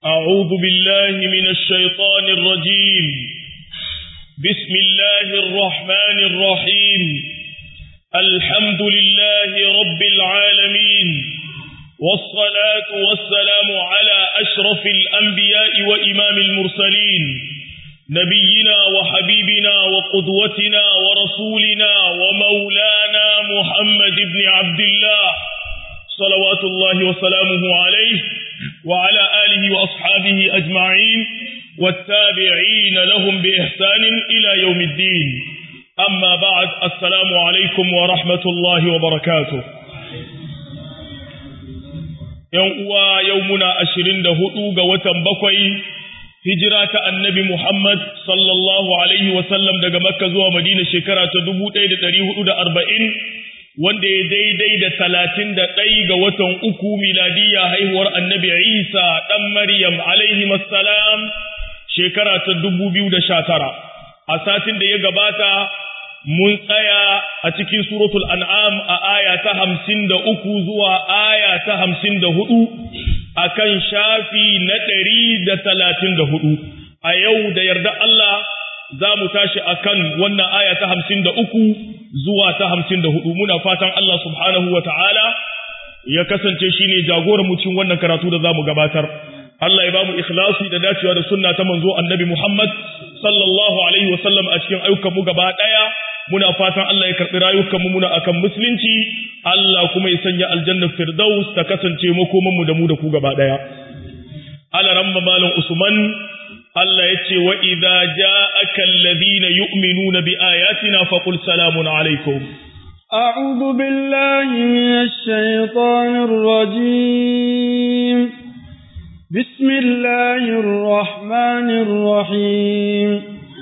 أعوذ بالله من الشيطان الرجيم بسم الله الرحمن الرحيم الحمد لله رب العالمين والصلاة والسلام على أشرف الأنبياء وإمام المرسلين نبينا وحبيبنا وقدوتنا ورسولنا ومولانا محمد بن عبد الله صلوات الله وسلامه عليه وعلى آله وأصحابه أجمعين والتابعين لهم بإحسان إلى يوم الدين أما بعد السلام عليكم ورحمة الله وبركاته يوم يومنا أشرين دهؤوغ وتنبقي hijira ta annabi Muhammad sallallahu Alaihi wasallam daga Makka zuwa Madina shekara ta dubu ɗaya da ɗari hudu da arba'in wanda ya daidai da talatin da ɗai ga watan uku miladiyya haihuwar annabi Isa ɗan Maryam alaihi salam shekara ta dubu biyu da sha tara. A satin da ya gabata mun tsaya a cikin suratul an'am a aya ta hamsin da uku zuwa aya ta hamsin da hudu akan shafi na ɗari da talatin da hudu a yau da yarda Allah za mu tashi akan wannan aya ta hamsin da uku zuwa ta hamsin da hudu muna fatan Allah subhanahu wa ta'ala ya kasance shi ne jagoran cikin wannan karatu da za mu gabatar Allah ya ba mu ikhlasi da dacewa da sunna ta manzo annabi Muhammad sallallahu alaihi wasallam a cikin ayyukanmu gaba ɗaya muna fatan Allah ya karɓi rayukanmu muna akan musulunci Allah kuma ya sanya aljannar firdaus ta kasance makomanmu da mu da ku gaba ɗaya alaramma malam usman Allah ya ce wa idza ja'aka alladhina yu'minuna bi ayatina faqul salamun alaikum أعوذ بالله من الشيطان الرجيم بسم الله الرحمن الرحيم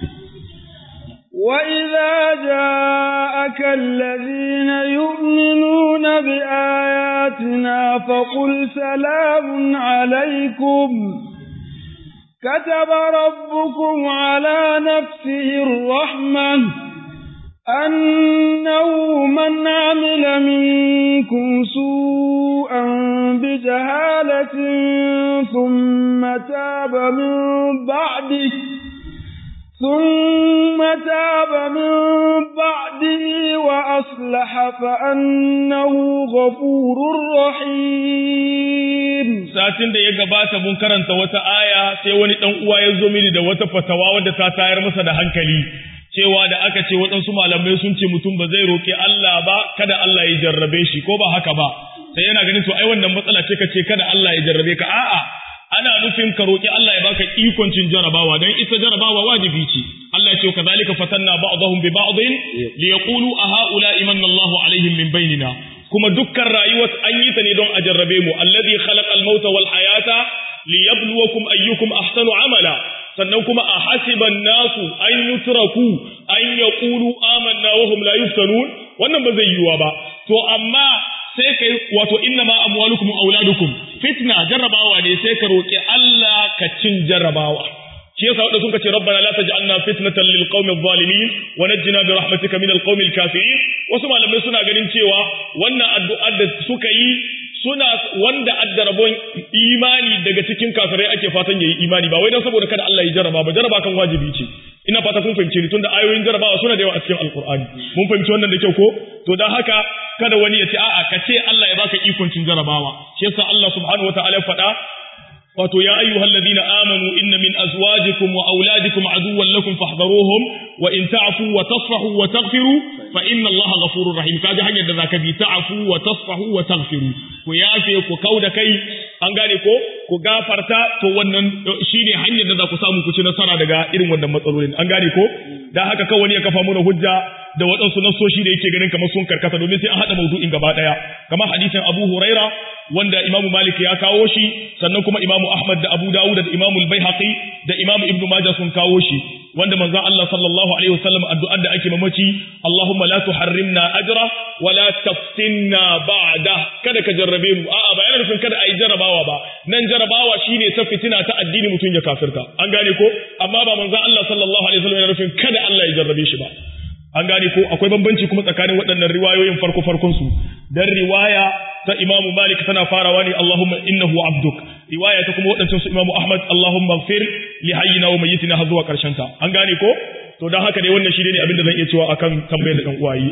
وإذا جاءك الذين يؤمنون بآياتنا فقل سلام عليكم كتب ربكم على نفسه الرحمة أنه من عمل منكم سوءا بجهالة ثم تاب من بعده ثم تاب من بعده وأصلح فأنه غفور رحيم satin da ya gabata mun karanta wata aya sai wani dan uwa ya zo mini da wata fatawa wadda ta tayar masa da hankali cewa da aka ce waɗansu malamai sun ce mutum ba zai roƙi Allah ba kada Allah ya jarrabe shi ko ba haka ba sai yana ganin to ai wannan matsala ce ka ce kada Allah ya jarrabe ka a'a ana nufin ka roƙi Allah ya baka ikon cin jarabawa don ita jarabawa wajibi ce Allah ya ce kazalika fatanna ba'dahum bi ba'din li yaqulu a haula imanna Allahu alaihim min bainina kuma dukkan rayuwar an yi ta ne don a jarrabe mu alladhi khalaqal mauta wal hayata liyabluwakum ayyukum ahsanu amala sannan kuma a hasiban nasu an yutraku an yaqulu amanna wa hum la yuftanun wannan ba zai yiwa ba to amma sai kai wato inna ma amwalukum wa auladukum fitna jarrabawa ne sai ka roki Allah ka cin jarrabawa shi yasa wadanda suka ce rabbana la taj'alna fitnatan lil qaumil zalimin wa najjina bi rahmatika minal qaumil kafirin wasu malamai suna ganin cewa wannan addu'ar da suka yi suna wanda adda rabon imani daga cikin kafirai ake fatan yayi imani ba wai dan saboda kada Allah ya jarraba ba jarraba kan wajibi ce ina fata kun fahimce ni tunda ayoyin jarrabawa suna da yawa a cikin alqur'ani mun fahimci wannan da kyau ko to dan haka kada wani ya ce a'a ka ce Allah ya baka ikon cin jarrabawa shi yasa Allah subhanahu wataala ya faɗa wato ya ayyuhal ladina amanu inna min azwajikum wa auladikum aduwwan lakum fahdharuhum wa in ta'fu wa tasfahu wa taghfiru fa inna Allaha ghafurur rahim kaji hanyar da zaka bi ta'fu wa tasfahu wa taghfiru ku yafe ku kauda kai an gane ko ku gafarta to wannan shine hanyar da za ku samu ku ci nasara daga irin wannan matsalolin an gane ko dan haka kawai wani ya kafa mana hujja da waɗansu nassoshi da yake ganin kamar sun karkata domin sai an haɗa maudu'in gaba ɗaya kamar hadisin Abu Huraira wanda Imam Malik ya kawo shi sannan kuma Imam Ahmad da Abu Dawud da Imam Al-Baihaqi da Imam Ibn Majah sun kawo shi wanda manzon Allah sallallahu alaihi wasallam addu'ar da ake mamaci Allahumma la tuharrimna ajra wa la taftinna ba'da kada ka jarrabe mu a'a ba yana nufin kada a yi jarrabawa ba nan jarrabawa shine ta fitina ta addini mutum ya kafirta an gane ko amma ba manzon Allah sallallahu alaihi wasallam yana nufin kada Allah ya jarrabe shi ba an gane ko akwai bambanci kuma tsakanin waɗannan riwayoyin farko farkon su dan riwaya ta Imam Malik tana farawa ne Allahumma innahu abduk riwaya ta kuma waɗancan su Imam Ahmad Allahumma ighfir li hayyina wa mayyitina har zuwa karshen ta an gane ko to dan haka dai wannan shi ne abin da zan iya cewa akan tambayar da dan uwaye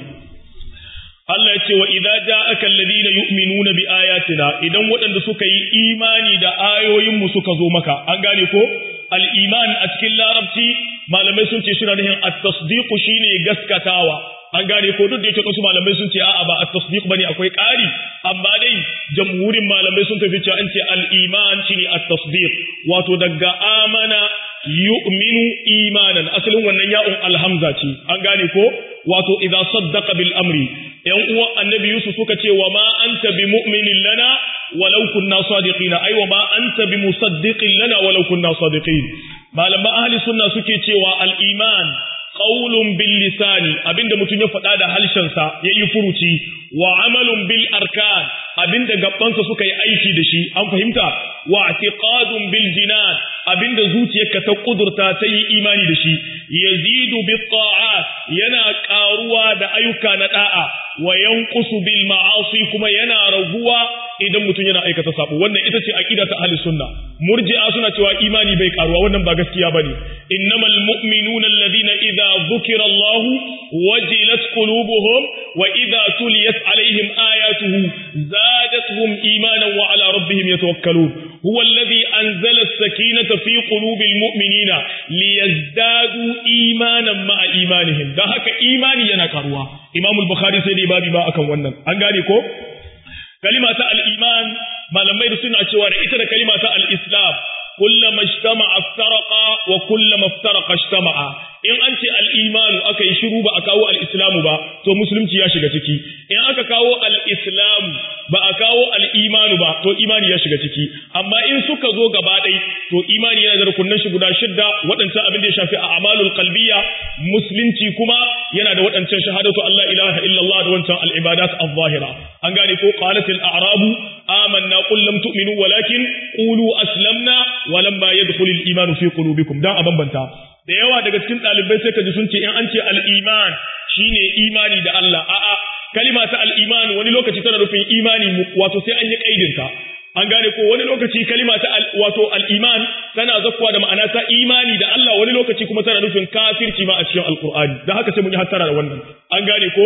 Allah ya ce wa idza ja'aka alladhina yu'minuna bi ayatina idan waɗanda suka yi imani da ayoyin mu suka zo maka an gane ko al-iman a cikin larabci malamai sun ce suna nufin at-tasdiq shine gaskatawa an gane ko duk da yake wasu malamai sun ce a'a ba at-tasdiq bane akwai ƙari amma dai jamhurin malamai sun tafi cewa an ce al-iman shine at-tasdiq wato daga amana yu'minu imanan asalin wannan ya'un alhamza ce an gane ko wato idza saddaqa bil amri yan uwan annabi yusuf suka ce wa ma anta bi mu'minin lana walau kunna sadiqina ai wa ma anta bi musaddiqin lana walau kunna sadiqin malaman ahli sunna suke cewa al iman qaulun bil lisani abinda mutum ya faɗa da halshensa yayi furuci wa amalun bil arkan abinda gabbansa suka yi aiki da shi an fahimta wa i'tiqadun bil jinan abinda zuciyarka ta kudurta ta yi imani da shi yazidu bit ta'at yana karuwa da ayyuka na da'a wa yanqusu bil ma'asi kuma yana raguwa idan mutum yana aikata sabo wannan ita ce aqida ta ahli sunna murji'a suna cewa imani bai karuwa wannan ba gaskiya bane innamal mu'minuna alladhina idza dhukira Allah wajilat qulubuhum wa idza tuliyat alaihim ayatuhu zadatuhum imanan wa ala rabbihim yatawakkalun huwa alladhi anzala as-sakinata fi qulubil mu'minina liyazdadu imanan ma'a imanihim dan haka imani yana karuwa Imam al-Bukhari sai dai babi ba akan wannan an gane ko kalima ta al-iman malamai da suna cewa da ita da kalima ta al-islam kullama ijtama'a iftaraqa wa kullama iftaraqa ijtama'a in an ce al-imanu aka yi shiru ba a kawo al-islamu ba to musulunci ya shiga ciki in aka kawo al-islamu ba a kawo al-imanu ba to imani ya shiga ciki amma in suka zo gaba ɗai to imani yana da rukunan shi guda shidda waɗancan abin da ya shafi a amalul qalbiyya musulunci kuma yana da waɗancan shahadatu Allah ilaha illallah da wancan al-ibadat az-zahira an gane ko qalat al-a'rabu amanna qul lam tu'minu walakin qulu aslamna wa lamma yadkhul al-iman fi qulubikum dan a bambanta da yawa daga cikin ɗalibai sai ka ji sun ce in an ce al-iman shine imani da Allah a'a kalima ta al-iman wani lokaci tana nufin imani wato sai an yi kaidinta an gane ko wani lokaci kalima ta wato al-iman tana zakkuwa da ma'ana ta imani da Allah wani lokaci kuma tana nufin kafirci ma a cikin alqur'ani dan haka sai mun yi hattara da wannan an gane ko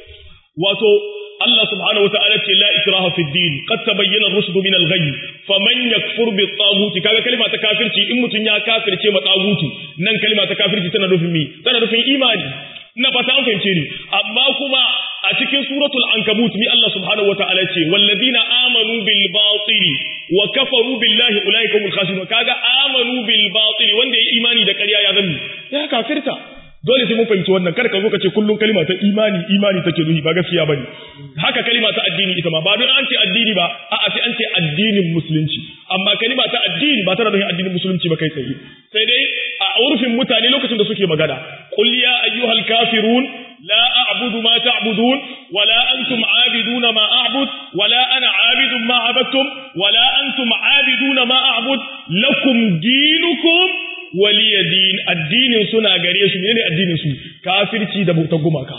wato Allah subhanahu wata'ala ce la ikraha fi din qad tabayyana ar-rushd min al-ghayy faman yakfur bi at kaga kalima ta kafirci in mutun ya kafirce ma tagutu nan kalima ta kafirci tana nufin mi tana nufin imani ina fata an fahimce ni amma kuma a cikin suratul ankabut mi Allah subhanahu wata'ala ce walladina amanu bil batili wa kafaru billahi ulaika humul khasirun kaga amanu bil batili wanda ya imani da ƙarya ya zambi ya kafirta dole sai mun fahimci wannan kada ka zo ka ce kullun kalima ta imani imani take nuhi ba gaskiya bane haka kalima ta addini ita ma ba don an ce addini ba a'a sai an ce addinin musulunci amma kalima ta addini ba tana nufin addinin musulunci ba kai tsaye sai dai a urfin mutane lokacin da suke magana qul ya ayyuhal kafirun la a'budu ma ta'budun wala antum a'biduna ma a'bud wala ana a'budu ma abattum wala antum a'biduna ma a'bud lakum dinukum waliya din addinin suna gare su ne addinin su kafirci da bautar gumaka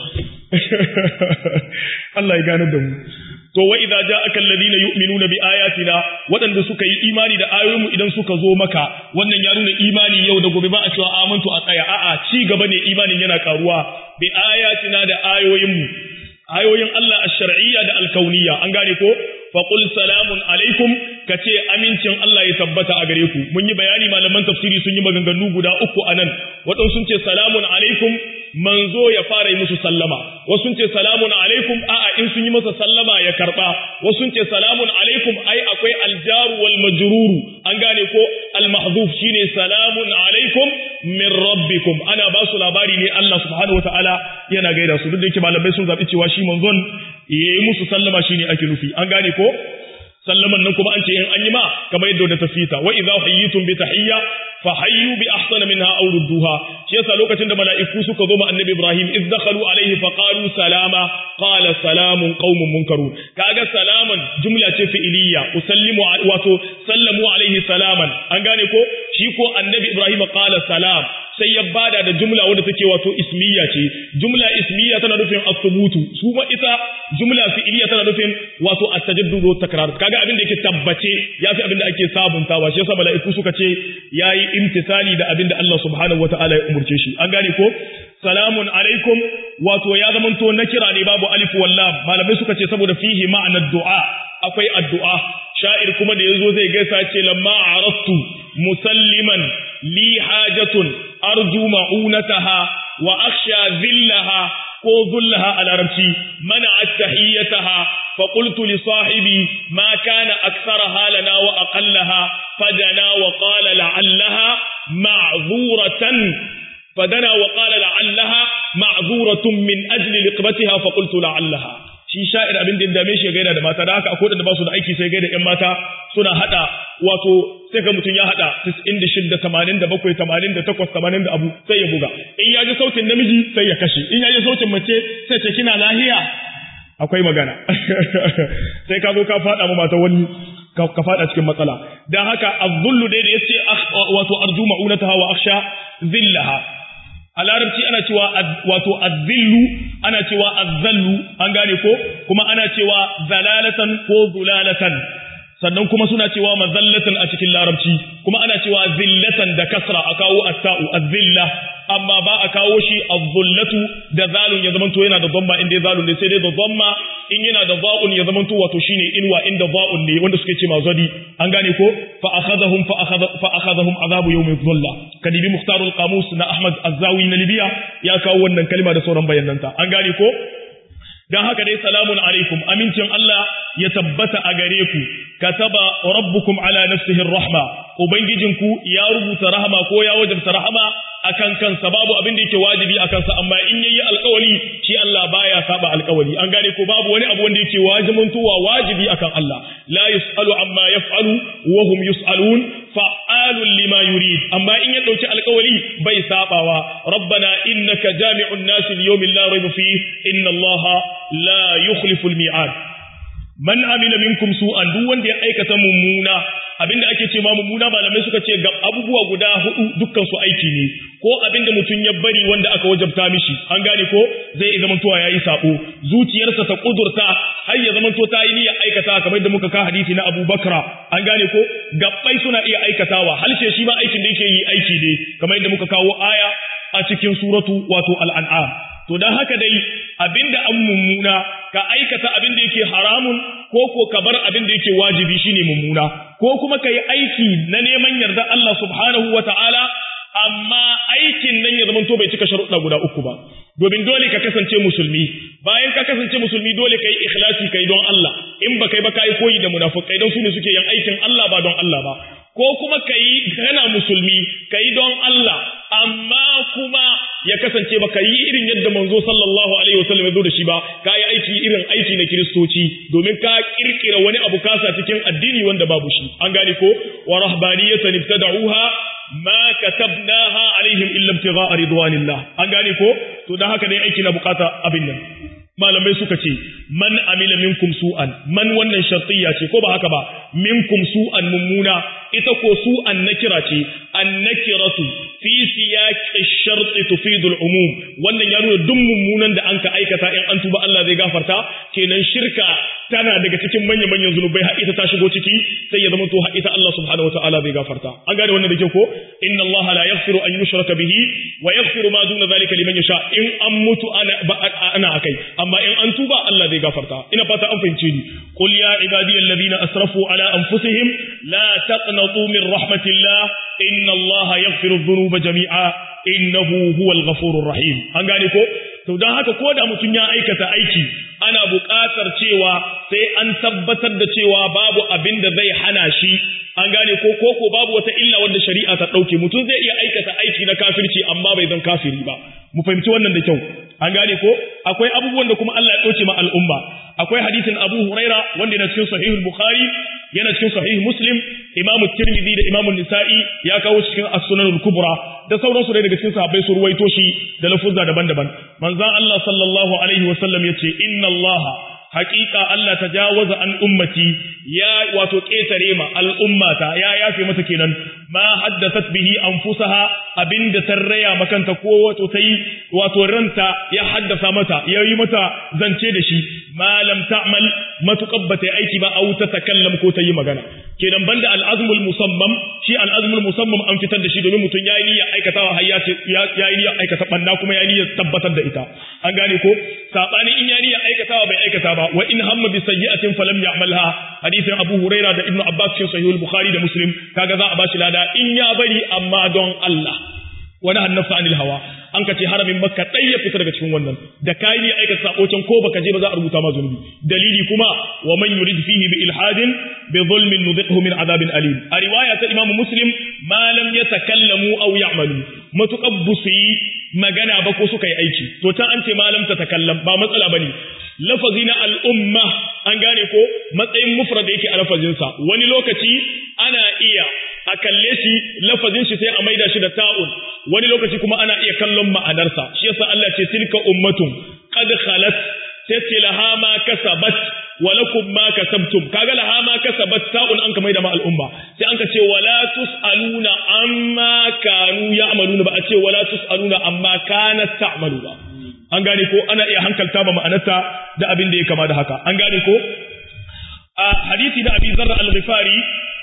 Allah ya gane da mu to wa idza ja'aka alladhina yu'minuna bi ayatina wadanda suka yi imani da ayoyinmu idan suka zo maka wannan ya nuna imani yau da gobe ba a cewa amantu a tsaya a'a ci gaba ne imanin yana karuwa bi ayatina da ayoyinmu ayoyin Allah ash-shar'iyya da al-kauniyya an gane ko fa qul salamun alaikum kace amincin Allah ya tabbata a gare ku mun yi bayani malaman tafsiri sun yi maganganu guda uku anan wadansu sun ce salamun alaikum manzo ya fara yi musu sallama wasu sun ce salamun alaikum a'a in sun yi masa sallama ya karba wasu sun ce salamun alaikum ai akwai aljaru wal majruru an gane ko al mahdhuf shine salamun alaikum min rabbikum ana ba su labari ne Allah subhanahu wataala yana gaida su duk da yake malamai sun zabi cewa shi manzon yayi musu sallama shine ake nufi an gane ko sallaman nan kuma an ce in an yi ma kamar yadda da tafsita wa idza hayyitum bi tahiyya fa hayyu bi ahsana minha aw rudduha shi yasa lokacin da mala'iku suka zo ma annabi Ibrahim iz dakhalu alayhi fa qalu salama qala salamun qaumun munkarun kaga salaman jumla ce fi'iliya usallimu wato sallamu alayhi salaman an gane ko shi ko annabi Ibrahim qala salam sai ya bada da jumla wadda take wato ismiya ce jumla ismiya tana nufin as-subutu su ma ita jumla fi'iliya tana nufin wato at-tajaddud wa takrar kaga abin da yake tabbace yafi abin da ake sabuntawa shi yasa mala'iku suka ce yayi imtisali da abin da Allah subhanahu wataala ya umurce shi an gane ko salamun alaikum wato ya zamanto na kira ne babu alif wallam malamai suka ce saboda fihi ma'anar du'a akwai addu'a sha'ir kuma da yazo zai gaisa ce lamma arastu musalliman li hajatun arju ma'unataha wa akhsha zillaha ko zullaha a larabci mana attahiyataha fa qultu li sahibi ma kana aktharaha lana wa aqallaha fadana wa qala la'allaha ma'zuratan فدنا وقال لعلها معذورة من أجل لقبتها فقلت لعلها shi sha'ir abin da dame shi ya gaida da mata da haka akwai da ba su da aiki sai gaida ƴan mata suna hada wato sai ga mutum ya hada 96 87 88 80 da abu sai ya buga in ya ji sautin namiji sai ya kashe in ya ji sautin mace sai ce kina lahiya akwai magana sai ka zo ka fada ma mata wani ka fada cikin matsala dan haka azzullu dai da yace wato arju ma'unataha wa akhsha zillaha a larabci ana cewa wato azzillu ana cewa azzallu an gane ko kuma ana cewa zalalatan ko zulalatan sannan kuma suna cewa mazallatan a cikin larabci kuma ana cewa zillatan da kasra a kawo atta'u azzilla amma ba a kawo shi azzullatu da zalun ya zamanto yana da dhamma inda zalun ne sai dai da dhamma in yana da za'un ya zamanto wato shine inwa inda za'un ne wanda suke ce mazadi an gane ko fa akhadhahum fa akhadha fa akhadhahum azabu yawm dhulla kadibi muhtarul qamus na ahmad azzawi na libya ya kawo wannan kalma da sauran bayananta an gane ko dan haka dai salamun alaikum amincin Allah ya tabbata a gare ku kataba rabbukum ala nafsihi rahma ubangijinku ya rubuta rahama ko ya wajabta rahama akan kansa babu abin da yake wajibi akan sa amma in yayi alƙawari shi Allah baya saba alƙawari an gane ko babu wani abu wanda yake wajibin tuwa wajibi akan Allah la yusalu amma yaf'alu wa hum yusalun fa'alun lima yurid amma in ya dauki alƙawari bai sabawa rabbana innaka jami'un nasi liyawmin la rayba fihi inna Allah la yukhlifu al-mi'ad man amila minkum su'an duk wanda ya aikata mummuna abinda ake ce ma mummuna malamai suka ce ga abubuwa guda hudu dukkan su aiki ne ko abinda mutum ya bari wanda aka wajabta mishi an gane ko zai iya zamantowa yayi sako zuciyarsa ta kudurta har ya zamanto ta yi niyyar aikata kamar da muka ka hadisi na Abu Bakra an gane ko gabbai suna iya aikatawa halshe shi ma aikin da yake yi aiki ne kamar da muka kawo aya a cikin suratu wato al-an'am to dan haka dai abinda an mummuna ka aikata abinda yake haramun ko ko ka bar abinda yake wajibi shine mummuna ko kuma ka yi aiki na neman yarda Allah subhanahu wa ta'ala amma aikin nan ya zamanto bai cika sharuɗa guda uku ba domin dole ka kasance musulmi bayan ka kasance musulmi dole ka yi ikhlasi kai don Allah in ba kai ba ka yi koyi da munafukai don su ne suke yin aikin Allah ba don Allah ba ko kuma ka yi kana musulmi ka yi don Allah amma kuma ya kasance ba ka yi irin yadda manzo sallallahu alaihi wasallam ya zo da shi ba ka yi aiki irin aiki na kiristoci domin ka kirkira wani abu kasa cikin addini wanda babu shi an gane ko wa rahbaniyatan ibtada'uha ma katabnaha alaihim illa ibtigha'a ridwanillah an gane ko to dan haka dai aiki na bukata abin nan malamai suka ce man amila minkum su'an man wannan shartiyya ce ko ba haka ba minkum su'an mummuna ita ko su'an nakira ce an nakiratu fi siyaqi sharti tufidu al-umum wannan ya nuna duk mummunan da an ka aikata in an tuba Allah zai gafarta kenan shirka tana daga cikin manyan manyan zunubai har ita ta shigo ciki sai ya zama to har ita Allah subhanahu wataala zai gafarta an gane wannan da ke ko inna Allah la yaghfiru an yushraka bihi wa yaghfiru ma duna zalika liman yasha in an mutu ana ana akai amma in an tuba Allah zai gafarta ina fata an fahimce ni qul ya ibadiyal ladina asrafu ala anfusihim la taqnatu min rahmatillah inna Allah yaghfiru dhunuba jami'a innahu huwal ghafurur rahim an gane ko to dan haka ko da mutum ya aikata aiki ana buƙatar cewa sai an tabbatar da cewa babu abin da zai hana shi an gane ko ko ko babu wata illa wanda shari'a ta dauke mutum zai iya aikata aiki na kafirci amma bai zan kafiri ba mu fahimci wannan da kyau an gane ko akwai abubuwan da kuma Allah ya dauke ma al'umma akwai hadisin Abu Huraira wanda yana cikin sahihul Bukhari yana cikin sahih Muslim Imam Tirmidhi da Imam Nisa'i ya kawo cikin As-Sunan kubra da sauransu da daga cikin sahabbai su ruwaito shi da lafuzza daban-daban manzon Allah sallallahu alaihi wasallam yace inna Allah haqiqa Allah tajawaza an ummati ya wato ketare ma al'ummata ya yafe mata kenan ma haddathat bihi anfusaha abinda tarraya makanta ko wato tai wato ranta ya haddasa mata yayi mata zance da shi ma lam ta'mal matuqabbata aiki ba au ta takallam ko tayi magana kenan banda al'azmul musammam shi al'azmul musammam an fitar da shi domin mutum yayi niyya aikatawa har ya yayi niyya aikata banna kuma yayi niyya tabbatar da ita an gane ko sabani in yayi niyya aikatawa bai aikata ba wa in hamma bi sayyi'atin falam ya'malha hadithin Abu Huraira da Ibn Abbas cikin Sahih al-Bukhari da Muslim kaga za a bashi lada in ya bari amma don Allah wani hannasa anil hawa an ka ce haramin makka ɗai ya fita daga cikin wannan da kayi ne aikata sabo can ko baka je ba za a rubuta ma zunubi dalili kuma wa man yurid fihi bi ilhadin bi zulmin nudhiqhu min adabin alim a riwaya ta imamu muslim ma lam yatakallamu aw ya'malu matuƙar busu yi magana ba ko suka yi aiki to can an ce ma lam tatakallam ba matsala bane lafazi na al'umma an gane ko matsayin mufrad yake a lafazinsa wani lokaci ana iya a kalle shi lafazin shi sai a maida shi da ta'un wani lokaci kuma ana iya kallon ma'anarsa shi yasa Allah ce tilka ummatun qad khalat sai laha ma kasabat wa lakum ma kasabtum kaga laha ma kasabat ta'un an ka maida ma al'umma sai an ka ce wala tusaluna amma kanu ya'maluna ba a ce wala tusaluna amma kanat ta'malu ba an gane ko ana iya hankalta ba ma'anarta da abin da ya kama da haka an gane ko a hadisi da abi zarra al-ghifari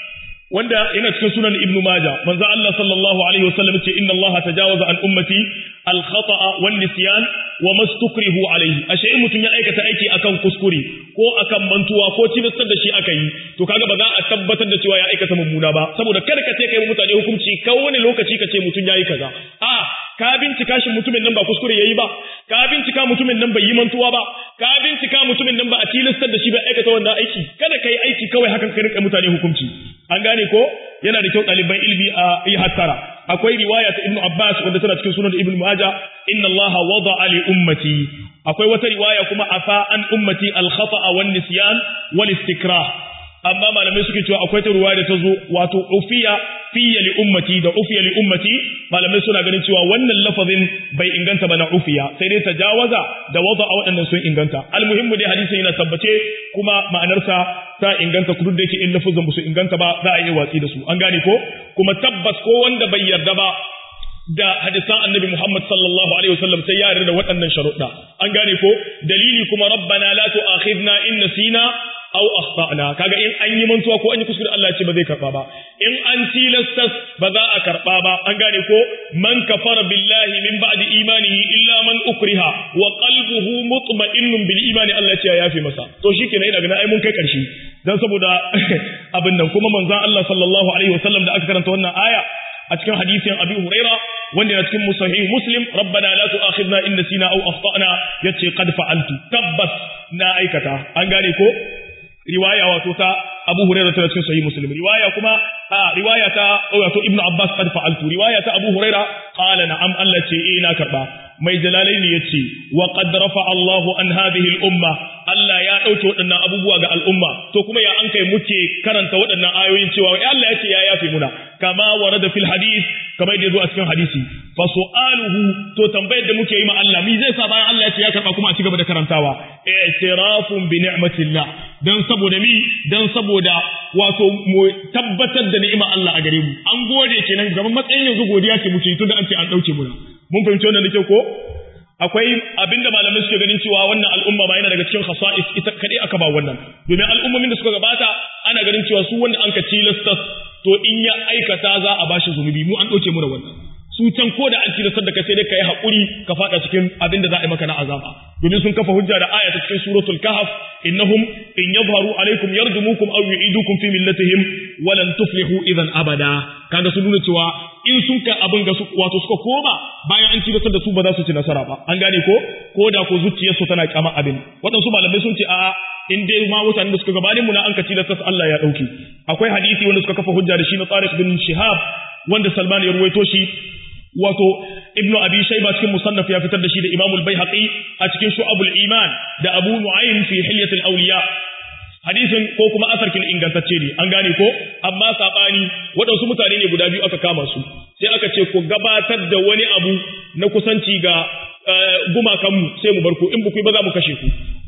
wanda yana cikin sunan ibnu maja manzo Allah sallallahu alaihi wasallam ce inna Allah tajawaza an ummati al-khata'a wan nisyan wa mastukrihu alaihi ashe in mutun ya aikata aiki akan kuskure ko akan mantuwa ko cibistar da shi aka yi to kaga ba za a tabbatar da cewa ya aikata mummuna ba saboda kada ka ce kai mutane hukunci ka wani lokaci ka ce mutun yayi kaza a ka bincika shi mutumin nan ba kuskure yayi ba ka bincika mutumin nan bai yi mantuwa ba ka bincika mutumin nan ba a tilastar da shi bai aikata wannan aiki kada kai aiki kawai hakan ka rinka mutane hukunci an gane ko yana da kyau ɗaliban ilmi a yi hattara akwai riwaya ta ibnu abbas wanda tana cikin sunan ibnu majah inna allaha wada'a li ummati akwai wata riwaya kuma afa an ummati al khata'a wan nisyan wal istikrah amma malamai suke cewa akwai ta ruwa da ta zo wato ufiya fiye li ummati da ufiya li ummati malamai suna ganin cewa wannan lafazin bai inganta ba na ufiya sai dai tajawaza da wada a waɗannan sun inganta almuhimmu dai hadisin yana tabbace kuma ma'anarsa ta inganta kudu da yake in lafazin ba su inganta ba za a yi watsi da su an gane ko kuma tabbas ko wanda bai yarda ba da hadisan annabi Muhammad sallallahu alaihi wasallam sai ya yarda da waɗannan sharuɗa an gane ko dalili kuma rabbana la tu'akhidna in nasina aw akhtana kaga in an yi mantuwa ko an yi kuskure Allah ce ba zai karba ba in an tilasta ba za a karba ba an gane ko man kafara billahi min ba'di imanihi illa man ukriha wa qalbuhu mutma'innun bil imani Allah ce ya yafe masa to shikenan ina ganin ai mun kai karshe dan saboda abin nan kuma manzon Allah sallallahu alaihi wasallam da aka karanta wannan aya a cikin hadisin Abi Huraira wanda yana cikin Sahih Muslim rabbana la tu'akhidna in nasina aw akhtana yace qad fa'altu tabbas na aikata an gane ko riwaya wato ta Abu Hurairah ta cikin Sahih Muslim riwaya kuma a riwaya ta wato Ibn Abbas qad fa'altu riwaya ta Abu Hurairah qala na'am Allah ce eh na karba mai jalalaini yace wa qad rafa Allahu an hadhihi al-umma Allah ya dauke waɗannan abubuwa ga al'umma to kuma ya an kai muke karanta waɗannan ayoyin cewa Allah ya ce ya yafe muna kama warada fil hadith kamar da yazo a cikin hadisi fa su'aluhu to tambayar da muke yi ma Allah mi zai sa bayan Allah ya ce ya karba kuma a cigaba da karantawa i'tirafun bi ni'matillah dan saboda mi dan saboda wato mu tabbatar da ni'imar Allah a gare mu an gode kenan gaban matsayin yanzu godiya ce muke tunda an ce an dauke mu mun fahimci wannan da ko akwai abinda malamai suke ganin cewa wannan al'umma ma yana daga cikin khasa'is ita kadai aka ba wannan domin al'ummomin da suka gabata ana ganin cewa su wanda an ka tilasta to in ya aikata za a bashi zunubi mu an dauke mu da wannan su can ko da an tilastar da kai sai dai kai hakuri ka fada cikin abin da za a yi maka na azaba domin sun kafa hujja da aya ta cikin suratul kahf innahum in yadhharu alaykum yarjumukum aw yu'idukum fi millatihim wa lan tuflihu idan abada kaga sun nuna cewa in sun ka abin ga su wato suka koma bayan an tilastar da su ba za su ci nasara ba an gane ko ko da ko zuciyarsu tana kyama abin waɗansu malamai sun ce a'a in dai ma mutanen da suka gabanin mu na an ka tilastar Allah ya dauke akwai hadisi wanda suka kafa hujja da shi na Tariq bin Shihab wanda Salman ya ruwaito shi wato ibnu abi shayba cikin musannaf ya fitar da shi da imamu al-baihaqi a cikin shu'abul iman da abu nu'aym fi hilyatil awliya hadisin ko kuma asarkin ingantacce ne an gane ko amma sabani waɗansu mutane ne guda biyu aka kama su sai aka ce ku gabatar da wani abu na kusanci ga gumakanmu sai mu bar ku in buku ba za mu kashe ku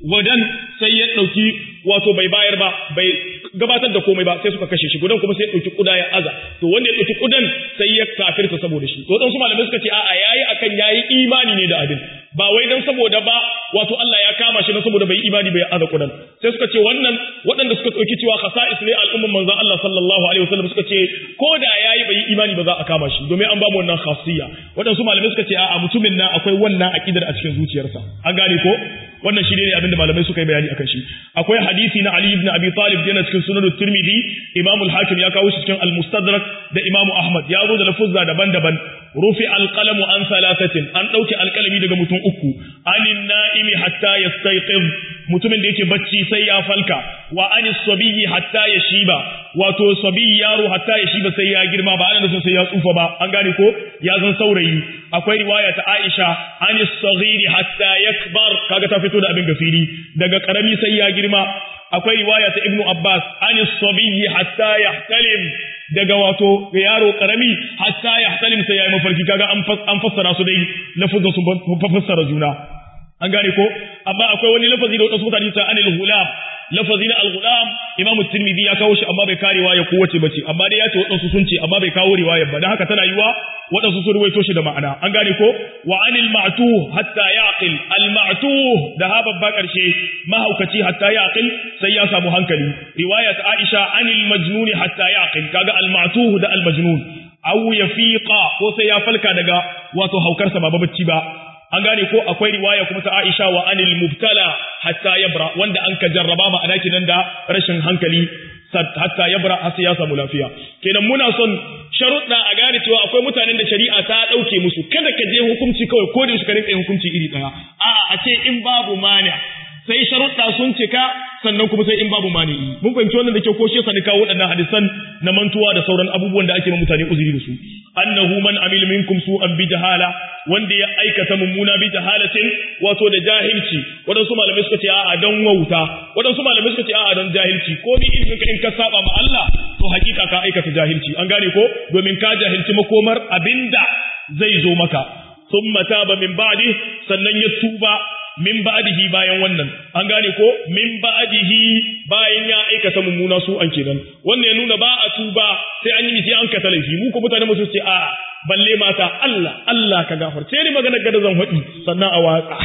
gudan sai ya ɗauki wato bai bayar ba bai gabatar da komai ba sai suka kashe shi gudan kuma sai ya ɗauki kuda ya aza to wanda ya ɗauki kudan sai ya kafirta saboda shi to waɗansu malamai suka ce a'a yayi akan yayi imani ne da abin ba wai dan saboda ba wato Allah ya kama shi na saboda bai imani bai aza kudan sai suka ce wannan waɗanda suka ɗauki cewa khasa'is ne al'umman manzon Allah sallallahu alaihi wasallam suka ce ko da yayi bai imani ba za a kama shi domin an ba mu wannan khasiyya waɗansu malamai suka ce a'a mutumin nan akwai wannan aqidar a cikin zuciyarsa an gane ko wannan shi ne abinda malamai suka yi bayani akan shi akwai hadisi na Ali ibn Abi Talib yana cikin sunan Tirmidhi Imam al-Hakim ya kawo shi cikin al-Mustadrak da Imam Ahmad ya zo da lafuzza daban-daban rufi al-qalamu an salasatin an dauki alkalami daga mutum uku anin na'imi hatta yastayqiz mutumin da yake bacci sai ya falka wa anis sabiyyi hatta yashiba wato sabiyyi yaro hatta yashiba sai ya girma ba ana nufin sai ya tsufa ba an gane ko ya zan saurayi akwai riwaya ta Aisha anis saghiri hatta yakbar kaga ta fito da abin gafiri daga karami sai ya girma akwai riwaya ta Ibn Abbas anis sabiyyi hatta yahtalim daga wato yaro karami hatta yahtalim sai ya yi mafarki kaga an fassara su dai lafuzan sun fassara juna an gane ko amma akwai wani lafazi da wadansu mutane ta anil hulam lafazi na al-ghulam imamu tirmidhi ya kawo shi amma bai kare riwaya ko wace bace amma dai ya ce wadansu sun ce amma bai kawo riwaya ba dan haka tana yiwa wadansu sun ruwaito shi da ma'ana an gane ko wa anil ma'tuh hatta yaqil al ma'tuh da ha babba karshe mahaukaci hatta yaqil sai ya samu hankali riwaya ta Aisha anil majnun hatta yaqil kaga al ma'tuh da al majnun aw yafiqa ko sai ya falka daga wato haukarsa ba bacci ba an gane ko akwai riwaya kuma ta Aisha wa anil mubtala hatta yabra wanda an ka jarraba ma'ana kinan da rashin hankali hatta yabra har sai ya samu lafiya kenan muna son sharuɗa a gane cewa akwai mutanen da shari'a ta ɗauke musu kada ka je hukunci kawai ko da shi ka rinka yin hukunci iri ɗaya a'a a ce in babu mani sai sharuɗa sun cika sannan kuma sai in babu mani mun fahimci wannan da kyau ko shi yasa ni kawo waɗannan hadisan na mantuwa da sauran abubuwan da ake ma mutane uzuri da su annahu man amil minkum su'an bi jahala wanda ya aikata mummuna bi jahalatin wato da jahilci waɗansu malamai suka ce a'a don wauta waɗansu malamai suka ce a'a don jahilci ko ni in ka in ka saba ma Allah to hakika ka aikata jahilci an gane ko domin ka jahilci makomar abinda zai zo maka thumma taba min ba'di sannan ya tuba min ba'dihi bayan wannan an gane ko min ba'dihi bayan ya aikata mummuna su an kenan wannan ya nuna ba a tuba sai an yi misi an kata laifi mu ko mutane mu ce a balle mata Allah Allah ka gafarce ni magana gada zan faɗi sannan a watsa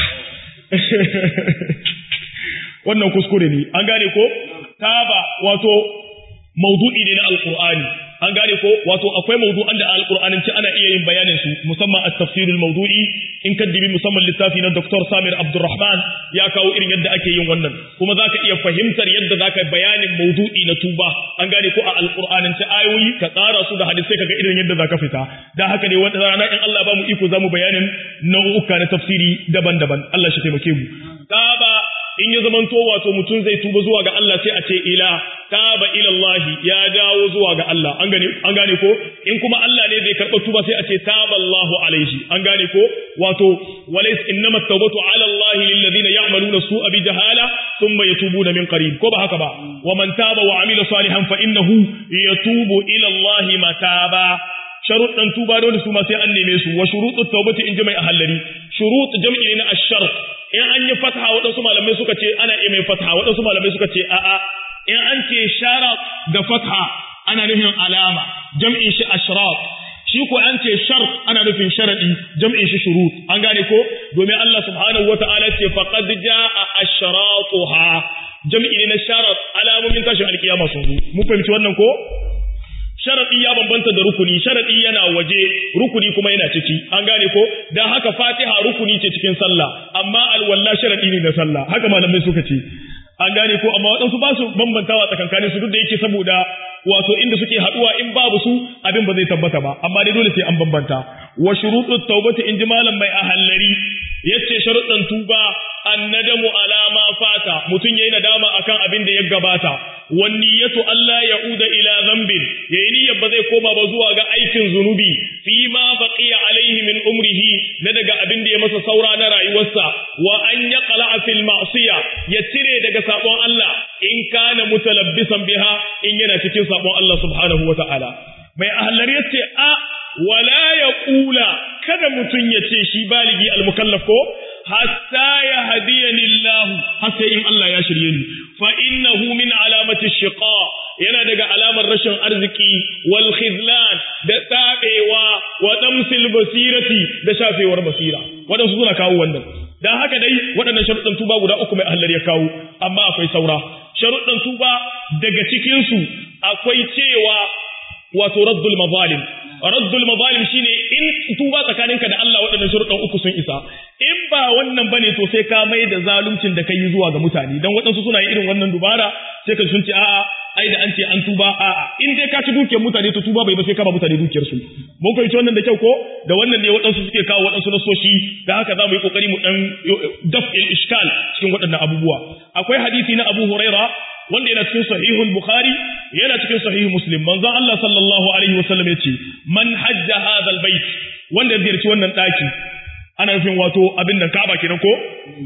wannan kuskure ne an gane ko taba wato maudu'i ne na alqur'ani an gane ko wato akwai mawdu'an da alqur'anin ci ana iya yin bayanin su musamman at-tafsirul mawdu'i in ka dibi musamman littafi na Dr. Samir Abdulrahman ya kawo irin yadda ake yin wannan kuma zaka iya fahimtar yadda zaka bayanin mawdu'i na tuba an gane ko a alqur'anin ci ayoyi ka tsara su da hadisai kaga irin yadda zaka fita dan haka ne wanda rana in Allah ba mu iko zamu bayanin nau'uka na tafsiri daban-daban Allah shi taimake mu taba in ya zamanto wato mutum zai tuba zuwa ga Allah sai a ce ila taba ila Allah ya dawo zuwa ga Allah an gane an gane ko in kuma Allah ne zai karɓa tuba sai a ce taba Allahu alaihi an gane ko wato walaysa innamat tawbatu ala Allah lil ladina ya'maluna su'a bi jahala thumma yatubuna min qarib ko ba haka ba wa man taba wa amila salihan fa innahu yatubu ila Allah mataba sharuɗan tuba dole su ma sai an neme su wa shuruɗut tawbati in jama'i ahallari shurut jam'i ne na ash-shart in an yi fatha waɗansu malamai suka ce ana iya mai fatha waɗansu malamai suka ce a'a in an ce sharat da fatha ana nufin alama jam'in shi ashrat shi ko an ce shart ana nufin sharadi jam'in shi shurut an gane ko domin Allah subhanahu wata'ala ce faqad jaa ashratuha jam'i ne na sharat alamomin tashin alkiyama sun zo mun fahimci wannan ko sharadi ya bambanta da rukuni sharadi yana waje rukuni kuma yana ciki an gane ko dan haka fatiha rukuni ce cikin sallah amma alwalla sharadi ne na sallah haka malamai suka ce an gane ko amma waɗansu ba su bambantawa tsakankanin su duk da yake saboda wato inda suke haɗuwa in babu su abin ba zai tabbata ba amma dai dole sai an bambanta wa shurutut tawbati in ji malam mai ahallari yace sharuɗan tuba annadamu ala ma fata mutun yayi nadama akan abin da ya gabata wan niyyatu alla ya'uda ila dhanbin yayi niyyar ba zai koma ba zuwa ga aikin zunubi fi ma baqiya alaihi min umrihi na daga abin da ya masa saura na rayuwarsa wa an yaqla fil ma'siya ya cire daga sabon Allah in kana mutalabbisan biha in yana cikin sabon Allah subhanahu wa ta'ala mai ahallar yace a wala yaqula kada mutun ya ce shi baligi al-mukallaf ko hatta ya hadiyani Allah har har sai in Allah ya shirye ni fa innahu min alamati shiqa yana daga alamar rashin arziki wal khizlan da tsabewa wa damsil basirati da shafewar basira wadansu suna kawo wannan dan haka dai waɗannan sharuɗan tuba guda uku mai ahlar ya kawo amma akwai saura sharuɗan tuba daga cikin su akwai cewa wato raddul mazalim raddul mazalim shine in tuba tsakaninka da Allah waɗannan sharuɗan uku sun isa in ba wannan bane to sai ka mai da zaluncin da kai zuwa ga mutane dan waɗansu suna yin irin wannan dubara sai ka sun ce a'a ai da an ce an tuba a'a in dai ka ci dukiyar mutane to tuba bai ba sai ka ba mutane dukiyar su mun fahimci wannan da kyau ko da wannan ne waɗansu suke kawo waɗansu nasoshi da haka za mu yi kokari mu dan daf'il ishkal cikin waɗannan abubuwa akwai hadisi na Abu Huraira wanda yana cikin sahihul bukhari yana cikin sahih muslim manzon Allah sallallahu alaihi wasallam yace man hajja hadha albayt wanda ya ziyarci wannan daki ana nufin wato abin da Ka'aba kenan ko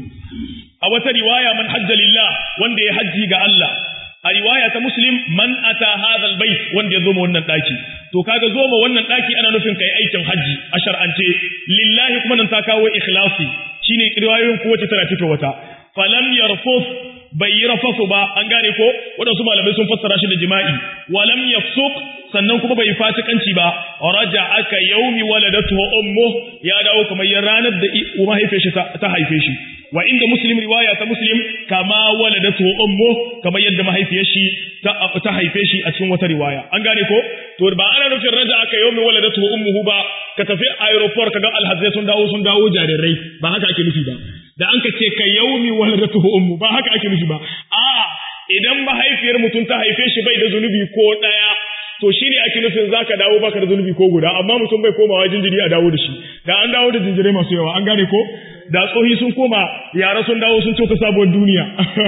a wata riwaya man hajja lillah wanda ya haji ga Allah a riwaya ta muslim man ata hadha albayt wanda ya zo wannan daki to kaga zo ma wannan daki ana nufin kai aikin haji a shar'ance lillahi kuma nan ta kawo ikhlasi shine riwayoyin kowace tana fito wata falam yarfus bai yi rafasu ba an gane ko waɗansu malamai sun fassara shi da jima'i walam yafsuq sannan kuma bai fasikanci ba raja aka yaumi waladatu ummu ya dawo kamar ya ranar da mahaifiyar shi ta haife shi wa inda muslim riwaya ta muslim kama waladatu ummu kamar yadda mahaifiyar shi ta haife shi a cikin wata riwaya an gane ko to ba ana nufin raja aka yaumi waladatu ummuhu ba ka tafi aeroport kaga alhazai sun dawo sun dawo jarirai ba haka ake nufi ba da an ka ce ka yaumi waladatuhu ummu ba haka ake nufi ba a idan mahaifiyar mutum ta haife shi bai da zunubi ko daya to shine ake nufin zaka dawo baka da zunubi ko guda amma mutum bai komawa jinjiri a dawo da shi da an dawo da jinjirai masu yawa an gane ko da tsohi sun koma yara sun dawo sun coka sabuwar duniya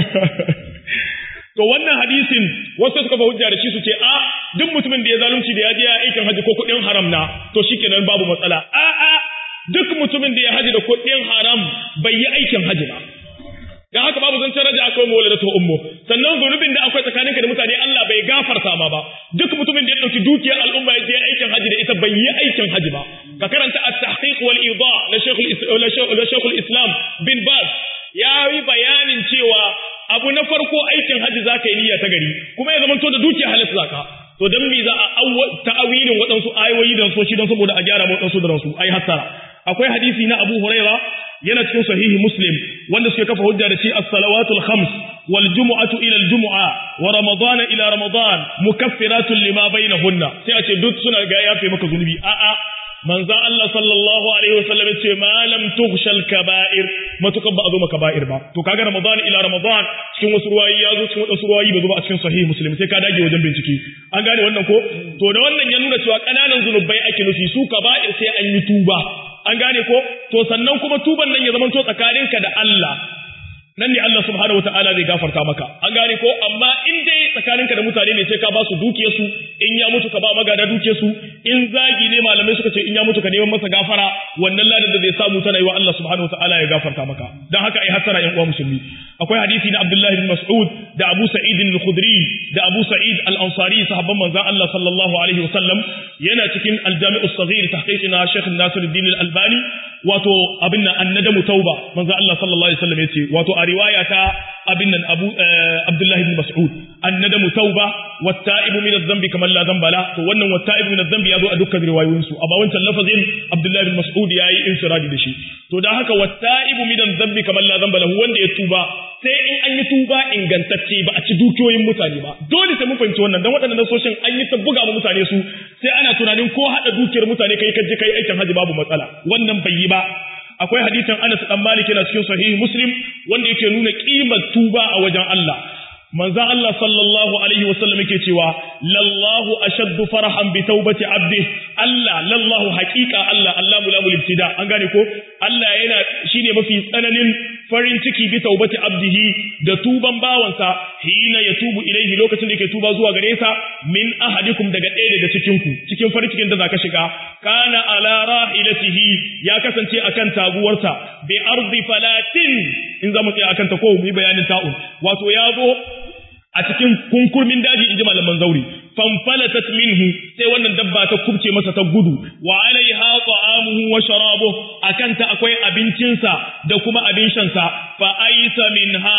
to wannan hadisin wasu suka fa hujja da shi su ce a duk mutumin da ya zalunci da ya je aikin haji ko kuɗin haram na to shikenan babu matsala a a duk mutumin da ya haji da kuɗin haram bai yi aikin haji ba dan haka babu zancen raja akwai mawala da ummu sannan zunubin da akwai tsakaninka da mutane Allah bai gafarta ma ba duk mutumin da ya dauki dukiyar al'umma ya je aikin haji da ita bai yi aikin haji ba ka karanta at-tahqiq wal ida na shaykhul shaykhul islam bin baz ya yi bayanin cewa abu na farko aikin haji zaka yi niyya ta gari kuma ya zamanto da dukiyar halatta zaka to dan me za a ta'awilin waɗansu ayoyi da soshi don saboda a gyara waɗansu da ransu ai hattara akwai hadisi na Abu Huraira yana cikin sahihi Muslim wanda suke kafa hujja da shi as-salawatul khams wal jumu'atu ila al-jumu'a wa ramadana ila ramadan mukaffiratun lima bainahunna sai a ce duk suna ga yafe maka zunubi a a manzon Allah sallallahu alaihi wasallam ce ma lam tughshal kaba'ir matukan ba a zo maka ba'ir ba to kaga ramadan ila ramadan cikin wasu ruwayi ya zo cikin wasu ruwayi ba zo ba a cikin sahihi Muslim sai ka dage wajen bincike an gane wannan ko to da wannan ya nuna cewa kananan zunubai ake nufi su kaba'ir sai an yi tuba an gane ko to sannan kuma tuban nan ya zama to tsakaninka da Allah nan ne Allah subhanahu wataala zai gafarta maka an gane ko amma in dai tsakaninka da mutane ne sai ka ba su dukiyar su in ya mutu ka ba magada dukiyar su in zagi ne malamai suka ce in ya mutu ka neman masa gafara wannan ladan da zai samu tana yi wa Allah subhanahu wataala ya gafarta maka dan haka ai hasara yan uwa musulmi akwai hadisi na Abdullah bin Mas'ud da Abu Sa'id al-Khudri da Abu Sa'id al-Ansari sahabban manzon Allah sallallahu alaihi wasallam yana cikin al-Jami' as-Saghir tahqiqina Sheikh Nasiruddin al-Albani wato abin nan annadamu tauba manzo Allah sallallahu alaihi wasallam yace wato a riwaya ta abin nan Abu Abdullah ibn Mas'ud annadamu tauba watta'ibu min adh-dhanbi kaman la dhanba la to wannan watta'ibu min adh-dhanbi yazo a dukkan riwayoyin su amma wancan lafazin Abdullah ibn Mas'ud yayi infiradi da shi to dan haka watta'ibu min adh-dhanbi kaman la dhanba lahu wanda ya tuba sai in an yi tuba ingantacce ba a ci dukiyoyin mutane ba dole sai mun fahimci wannan dan waɗannan nasoshin an yi ta buga mutane su sai ana tunanin ko hada dukiyar mutane kai kaje kai aikin haji babu matsala wannan bai yi ba akwai hadisin Anas dan Malik yana cikin sahih Muslim wanda yake nuna kimar tuba a wajen Allah manzo Allah sallallahu alaihi wasallam yake cewa lallahu ashaddu farahan bi taubati abdi Allah lallahu haqiqa Allah Allah mulamul ibtida an gane ko Allah yana shine mafi tsananin farin ciki bi taubati abdihi da tuban bawansa hina ya tubu ilaihi lokacin da yake tuba zuwa gare sa min ahadikum daga ɗaya daga cikin ku cikin farin cikin da zaka shiga kana ala rahilatihi ya kasance akan taguwarsa bi ardi falatin in zamu tsaya akan ta ko mu yi bayanin ta'un wato ya zo a cikin kunkurmin daji inji malaman zauri fanfalatat minhu sai wannan dabba ta kubce masa ta gudu wa alaiha ta'amuhu wa sharabuhu akan ta akwai abincinsa da kuma abin shansa fa aisa minha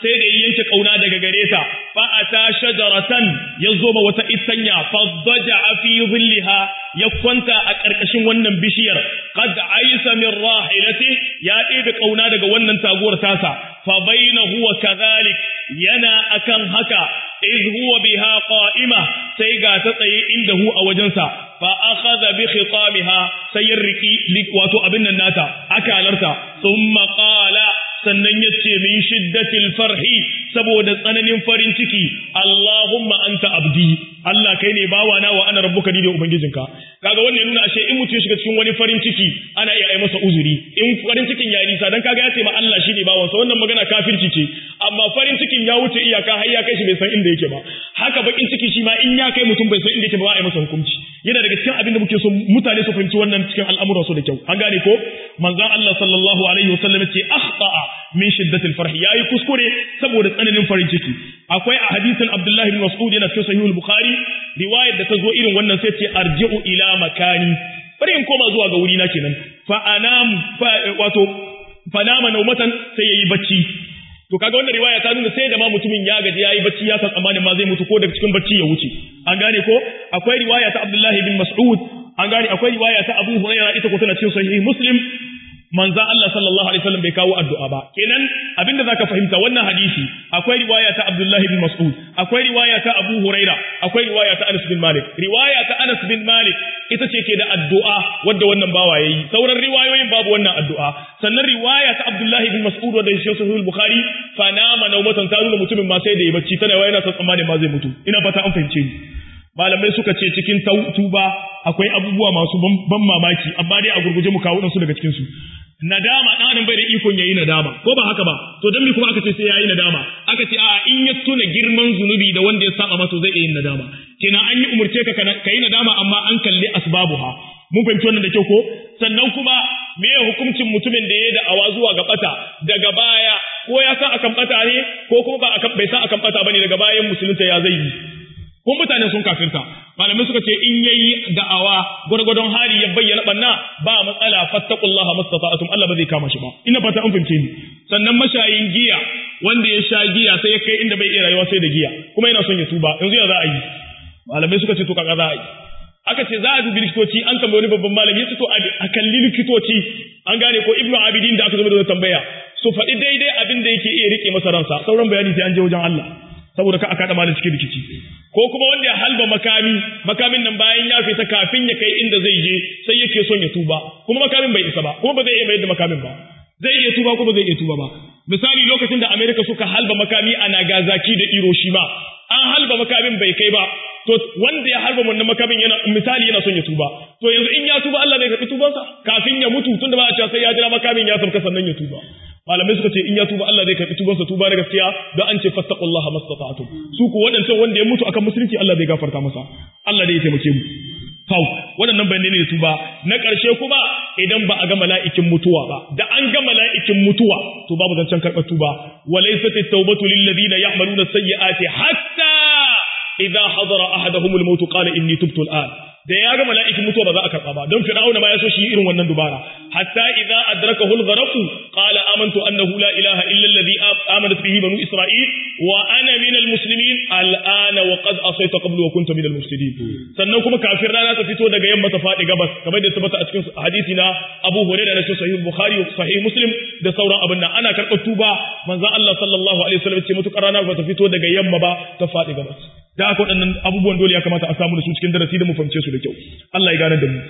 sai da yanke kauna daga gare ta fa ata shajaratan yazo ma wata itanya fa daja fi dhillaha ya kwanta a karkashin wannan bishiyar qad aisa min rahilati ya ɗebe kauna daga wannan taguwar tasa fa bainahu wa kadhalik yana akan haka iz huwa biha qa'ima sai ga ta tsaye inda hu a wajensa fa akhadha bi khitamiha sai ya riki wato abin nan nata akalarta thumma qala sannan ya ce min shiddatil farhi saboda tsananin farin ciki Allahumma anta abdi Allah kai ne bawa na wa ana rabbuka ni da ubangijinka kaga wannan ya nuna ashe in mutum ya shiga cikin wani farin ciki ana iya yi masa uzuri in farin cikin ya nisa dan kaga ya ce ma Allah shine bawan sa wannan magana kafirci ce amma farin cikin ya wuce iyaka har ya kai shi bai san inda yake ba haka bakin ciki shi ma in ya kai mutum bai san inda yake ba a yi masa hukunci yana daga cikin abin da muke so mutane su fahimci wannan cikin al'amuran su da kyau an gane ko manzon Allah sallallahu alaihi wasallam ce akhta'a min shiddatil farhi yayi kuskure saboda tsananin farin ciki akwai a hadisin Abdullah ibn Mas'ud yana cikin sahih al-Bukhari riwayar da ta zo irin wannan sai ce arji'u ila makani bari in koma zuwa ga wuri na kenan fa anam fa wato fa nama naumatan sai yayi bacci to kaga wannan riwaya ta nuna sai da ma mutumin ya gaji yayi bacci ya san tsammanin ma zai mutu ko daga cikin bacci ya wuce an gane ko akwai riwaya ta Abdullah ibn Mas'ud an gane akwai riwaya ta Abu Hurairah ita ko tana cikin sahih Muslim manzo Allah sallallahu alaihi wasallam bai kawo addu'a ba kenan abinda zaka fahimta wannan hadisi akwai riwaya ta Abdullah ibn Mas'ud akwai riwaya ta Abu Huraira akwai riwaya ta Anas bin Malik riwaya ta Anas bin Malik ita ce ke da addu'a wanda wannan bawa yayi sauran riwayoyin babu wannan addu'a sannan riwaya ta Abdullah ibn Mas'ud wanda shi sahih al-Bukhari fa nama nawmatan ta nuna mutumin ma sai da ya bacci tana yana son tsammanin ma zai mutu ina fata an fahimce ni malamai suka ce cikin tuba akwai abubuwa masu ban mamaki amma dai a gurguje mu kawo su daga cikin su nadama dan adam bai da ikon yayi nadama ko ba haka ba to dan me kuma aka ce sai yayi nadama aka ce a in ya tuna girman zunubi da wanda ya saba masa zai yi nadama kenan an yi umurce ka kai nadama amma an kalli asbabuha mun fahimci wannan da kyau ko sannan kuma me ya hukuncin mutumin da ya da awa zuwa ga bata daga baya ko ya san akan bata ne ko kuma ba akan bai san akan bata bane daga bayan musulunta ya zai yi ko mutane sun kafirta malamai suka ce in yayi da'awa gwargwadon hali ya bayyana banna ba matsala fattaqullaha mastata'tum Allah ba zai kama shi ba ina fata an fahimce ni sannan mashayin giya wanda ya sha giya sai ya kai inda bai iya rayuwa sai da giya kuma yana son ya tuba yanzu ya za a yi malamai suka ce to kaga za a yi aka ce za a dubi likitoci an tambayi wani babban malami ya ce to a kalli likitoci an gane ko ibnu abidin da aka zama da tambaya su faɗi daidai abin da yake iya rike masa ransa sauran bayani sai an je wajen Allah saboda ka aka da malin cikin rikici ko kuma wanda ya halba makami makamin nan bayan ya fita kafin ya kai inda zai je sai yake son ya tuba kuma makamin bai isa ba kuma ba zai iya mayar da makamin ba zai iya tuba ko ba zai iya tuba ba misali lokacin da Amerika suka halba makami a Nagasaki da Hiroshima an halba makamin bai kai ba to wanda ya harba wannan makamin yana misali yana son ya tuba to yanzu in ya tuba Allah zai karɓi tubansa kafin ya mutu tunda ba a cewa sai ya jira makamin ya sauka sannan ya tuba malamai suka ce in ya tuba Allah zai karɓi tubansa tuba na gaskiya don an ce fattaqullaha mastata'tum su ku waɗancan wanda ya mutu akan musulunci Allah zai gafarta masa Allah zai taimake mu Fau, waɗannan bayanai ne tuba na ƙarshe kuma idan ba a ga mala'ikin mutuwa ba, da an ga mala'ikin mutuwa, to babu zancen karɓar tuba, walai sati taubatu lillazina ya'maluna sayyi'ati hatta idza hadara ahaduhumul maut qala inni tubtu al'an da ya ga mala'ikin mutuwa ba za a karɓa ba don fir'auna ma ya so shi irin wannan dubara hatta idza adrakahu al-gharq qala amantu annahu la ilaha illa alladhi amanat bihi banu isra'il wa ana min al-muslimin al'ana wa qad asayta qablu wa kunta min al-mufsidin sannan kuma kafin rana ta fito daga yamma ta faɗi gabas kamar da tabbata a cikin hadisi na Abu Hurairah da cikin sahih Bukhari sahih Muslim da sauran abin nan ana karɓar tuba manzon Allah sallallahu alaihi wasallam ce mutukar rana ba ta fito daga yamma ba ta faɗi gabas da aka waɗannan abubuwan dole ya kamata a samu da su cikin darasi da mu fahimce su da kyau Allah ya gane da mu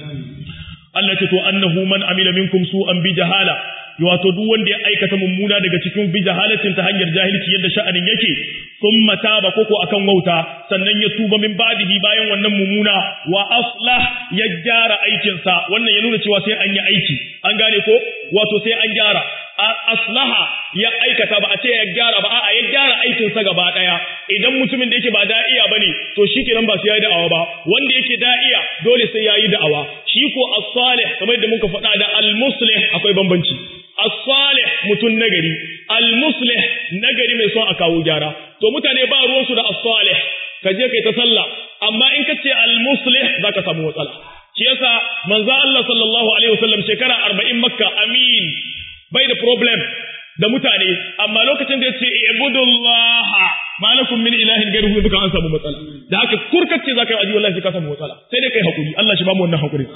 Allah ce to annahu man amila minkum su'an bi jahala wato duk wanda ya aikata mummuna daga cikin bi jahalatin ta hanyar jahilci yadda sha'anin yake thumma taba koko akan wauta sannan ya tuba min ba'dihi bayan wannan mummuna wa aslah ya gyara aikin sa wannan ya nuna cewa sai an yi aiki an gane ko wato sai an gyara aslaha ya aikata ba a ce ya gyara ba a'a ya gyara aikin sa gaba daya idan mutumin da yake ba da'iya bane to shikenan ba sai yayi da'awa ba wanda yake da'iya dole sai yayi da'awa shi ko as-salih kamar da muka faɗa da al-muslih akwai bambanci as-salih mutun nagari al-muslih nagari mai son a kawo gyara to mutane ba ruwan su da as-salih ka je kai ta sallah amma in ka ce al-muslih zaka samu matsala shi yasa manzo Allah sallallahu alaihi wasallam shekara 40 makka amin bai da problem da mutane amma lokacin da yace ibudullaha malakum min ilahin ghayruhu duka an samu matsala da haka kurkace zaka yi aji wallahi ka samu matsala sai dai kai hakuri Allah shi ba mu wannan hakuri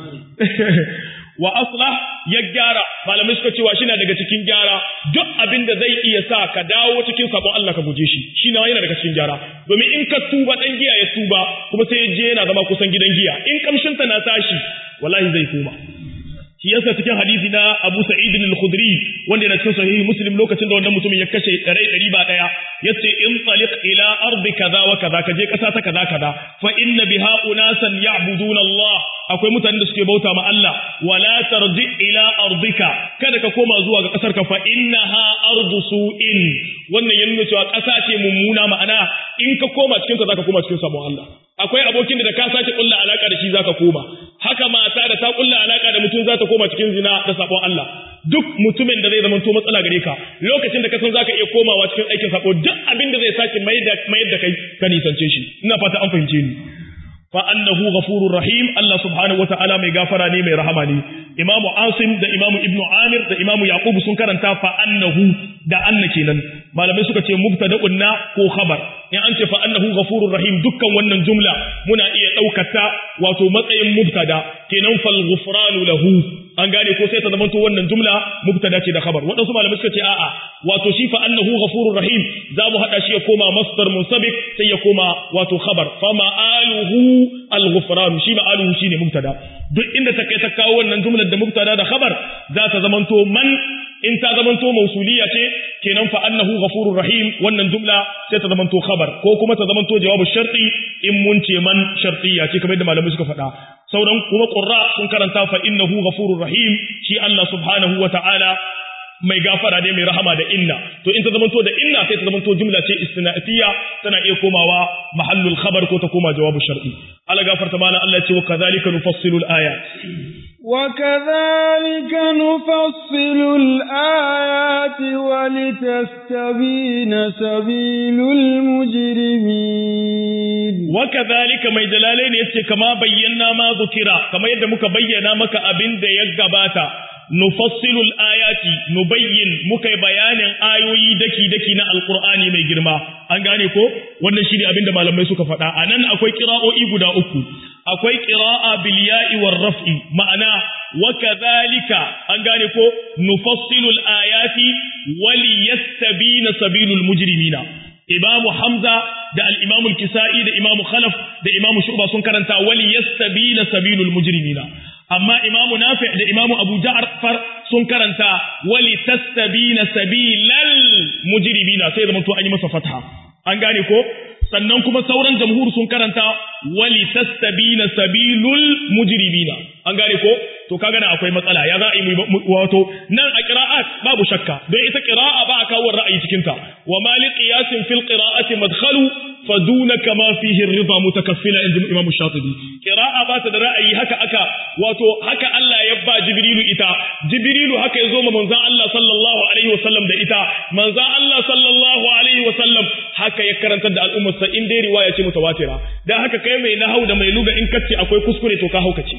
wa aslah ya gyara malamai suka cewa shi na daga cikin gyara duk abin da zai iya sa ka dawo cikin sabon Allah ka guje shi shi na yana daga cikin gyara domin in ka tuba dan giya ya tuba kuma sai ya je yana zama kusan gidan giya in kamshin ta na tashi wallahi zai koma shi yasa cikin hadisi na Abu Sa'id al-Khudri wanda yana cikin sahihi Muslim lokacin da wannan mutumin ya kashe ɗari ɗari ba ɗaya yace in taliq ila ardi kaza wa kaza kaje ƙasa ta kaza kaza fa inna biha unasan ya'buduna Allah akwai mutanen da suke bauta ma Allah wala tarji ila ardika kada ka koma zuwa ga ƙasar ka fa innaha ardu su'in wannan ya nuna cewa ƙasa ce mummuna ma'ana in ka koma cikin ta zaka koma cikin sabon Allah akwai abokin da ka sake kulla alaka da shi zaka koma haka mata da ta kulla alaka da mutum za ta koma cikin zina da sabon Allah duk mutumin da zai zama to matsala gare ka lokacin da ka san zaka iya komawa cikin aikin sako duk abin da zai sake mai da mai da kai ka nisance shi ina fata an fahimce ni fa annahu ghafurur rahim Allah subhanahu wataala mai gafara ne mai rahama ne Imam Asim da Imam Ibn Amir da Imam Yaqub sun karanta fa annahu da anna kenan malamai suka ce mubtada'un na ko khabar in an ce fa annahu ghafurur rahim dukkan wannan jumla muna iya daukata wato matsayin mubtada kenan fal ghufranu lahu an gane ko sai ta zama to wannan jumla mubtada ce da khabar wadansu malamai suka ce a'a wato shi fa annahu ghafurur rahim za mu hada shi ya koma masdar munsabik sai ya koma wato khabar fa ma'aluhu al-ghufran shi ma'aluhu shine mubtada duk inda ta kai ta kawo wannan jumlar da mubtada da khabar za ta zama to man in ta zama to mausuliya ce kenan fa annahu ghafurur rahim wannan jumla sai ta zama to khabar ko kuma ta zama to jawabu sharti in mun ce man shartiya ce kamar yadda malamai suka faɗa sauran kuma qurra sun karanta fa innahu ghafurur rahim shi Allah subhanahu wa ta'ala mai gafara ne mai rahama da inna to in ta zamanto da inna sai ta zamanto jumla ce istina'iyya tana iya komawa mahallul khabar ko ta koma jawabu shar'i Allah gafarta mana Allah ce wa kadhalika nufassilu al-ayat wa kadhalika nufassilu al-ayati wa litastabina sabilul mujrimin wa kadhalika mai jalalain yace kama bayyana ma zukira kama yadda muka bayyana maka abin da ya gabata nufassilu ayati nubayyin muka bayanin ayoyi daki daki na alqur'ani mai girma an gane ko wannan shine abin da malamai suka faɗa anan akwai qira'o'i guda uku akwai qira'a bil ya'i war raf'i ma'ana wa kadhalika an gane ko nufassilu ayati wali yastabina sabilul mujrimina imamu hamza da al-imam al-kisa'i da imamu khalaf da imamu shu'ba sun karanta wali yastabina sabilul mujrimina amma imamu nafi' da imamu abu ja'far sun karanta wali tastabina sabilal mujrimina sai zama to an yi masa fatha an gane ko sannan kuma sauran jamhur sun karanta wali tastabina sabilul mujrimina an gane ko to kaga na akwai matsala ya za a yi wato nan a qira'at babu shakka don ita qira'a ba a kawo ra'ayi cikin ta wa mali qiyasin fil qira'ati madkhalu faduna kama fihi ar-ridha mutakaffila inda imam shatibi qira'a ba ta da ra'ayi haka aka wato haka Allah ya ba jibrilu ita jibrilu haka yazo ma manzon Allah sallallahu alaihi wasallam da ita manzon Allah sallallahu alaihi wasallam haka ya karantar da al'ummar sa in dai riwaya ce mutawatira dan haka kai mai nahau da mai luga in kace akwai kuskure to ka haukace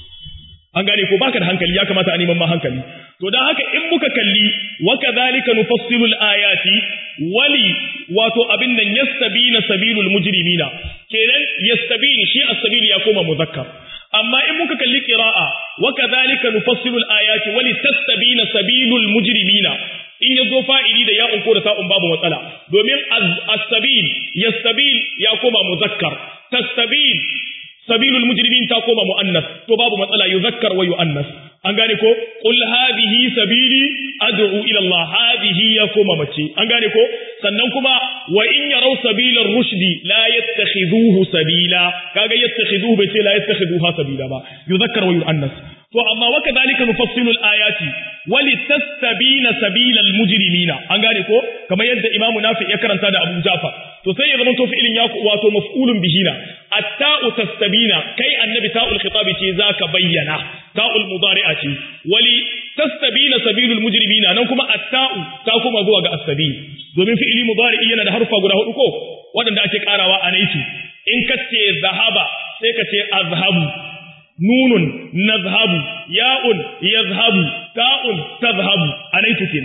an gane ko baka da hankali ya kamata a neman ma hankali to dan haka in muka kalli wa kadhalika nufassilu al-ayati wali wato abin nan yastabina sabilul mujrimina kenan yastabini shi as-sabil ya koma muzakkar amma in muka kalli qira'a wa kadhalika nufassilu al-ayati wali tastabina sabilul mujrimina in yazo fa'ili da ya'un ko da ta'un babu matsala domin as-sabil yastabil ya koma muzakkar tastabil sabilul mujrimin ta koma muannas to babu matsala yuzakkar wa yuannas an gane ko qul hadhihi sabili ad'u ila Allah hadhihi ya koma mace an gane ko sannan kuma wa in yaraw sabilar rushdi la yattakhidhuhu sabila kaga yattakhidhuhu bai ce la yattakhiduha sabila ba yuzakkar wa yuannas to amma wa kadhalika nufassilu ayati wali tastabina sabilal mujrimina an gane ko kamar yadda imamu nafi ya karanta da abu jafar to sai ya zama to fi'ilin ya wato maf'ulun bihina at-ta'u tastabina kai annabi ta'ul khitabi ce zaka bayyana ta'ul mudari'a ce wali tastabina sabilul mujrimina nan kuma at-ta'u ta kuma zuwa ga as-sabil domin fi'ili mudari'i yana da harfa guda hudu ko waɗanda ake karawa a naiti in ka ce zahaba sai ka ce azhabu nunun nazhabu ya'un yazhabu ta'un tazhabu a naiti kenan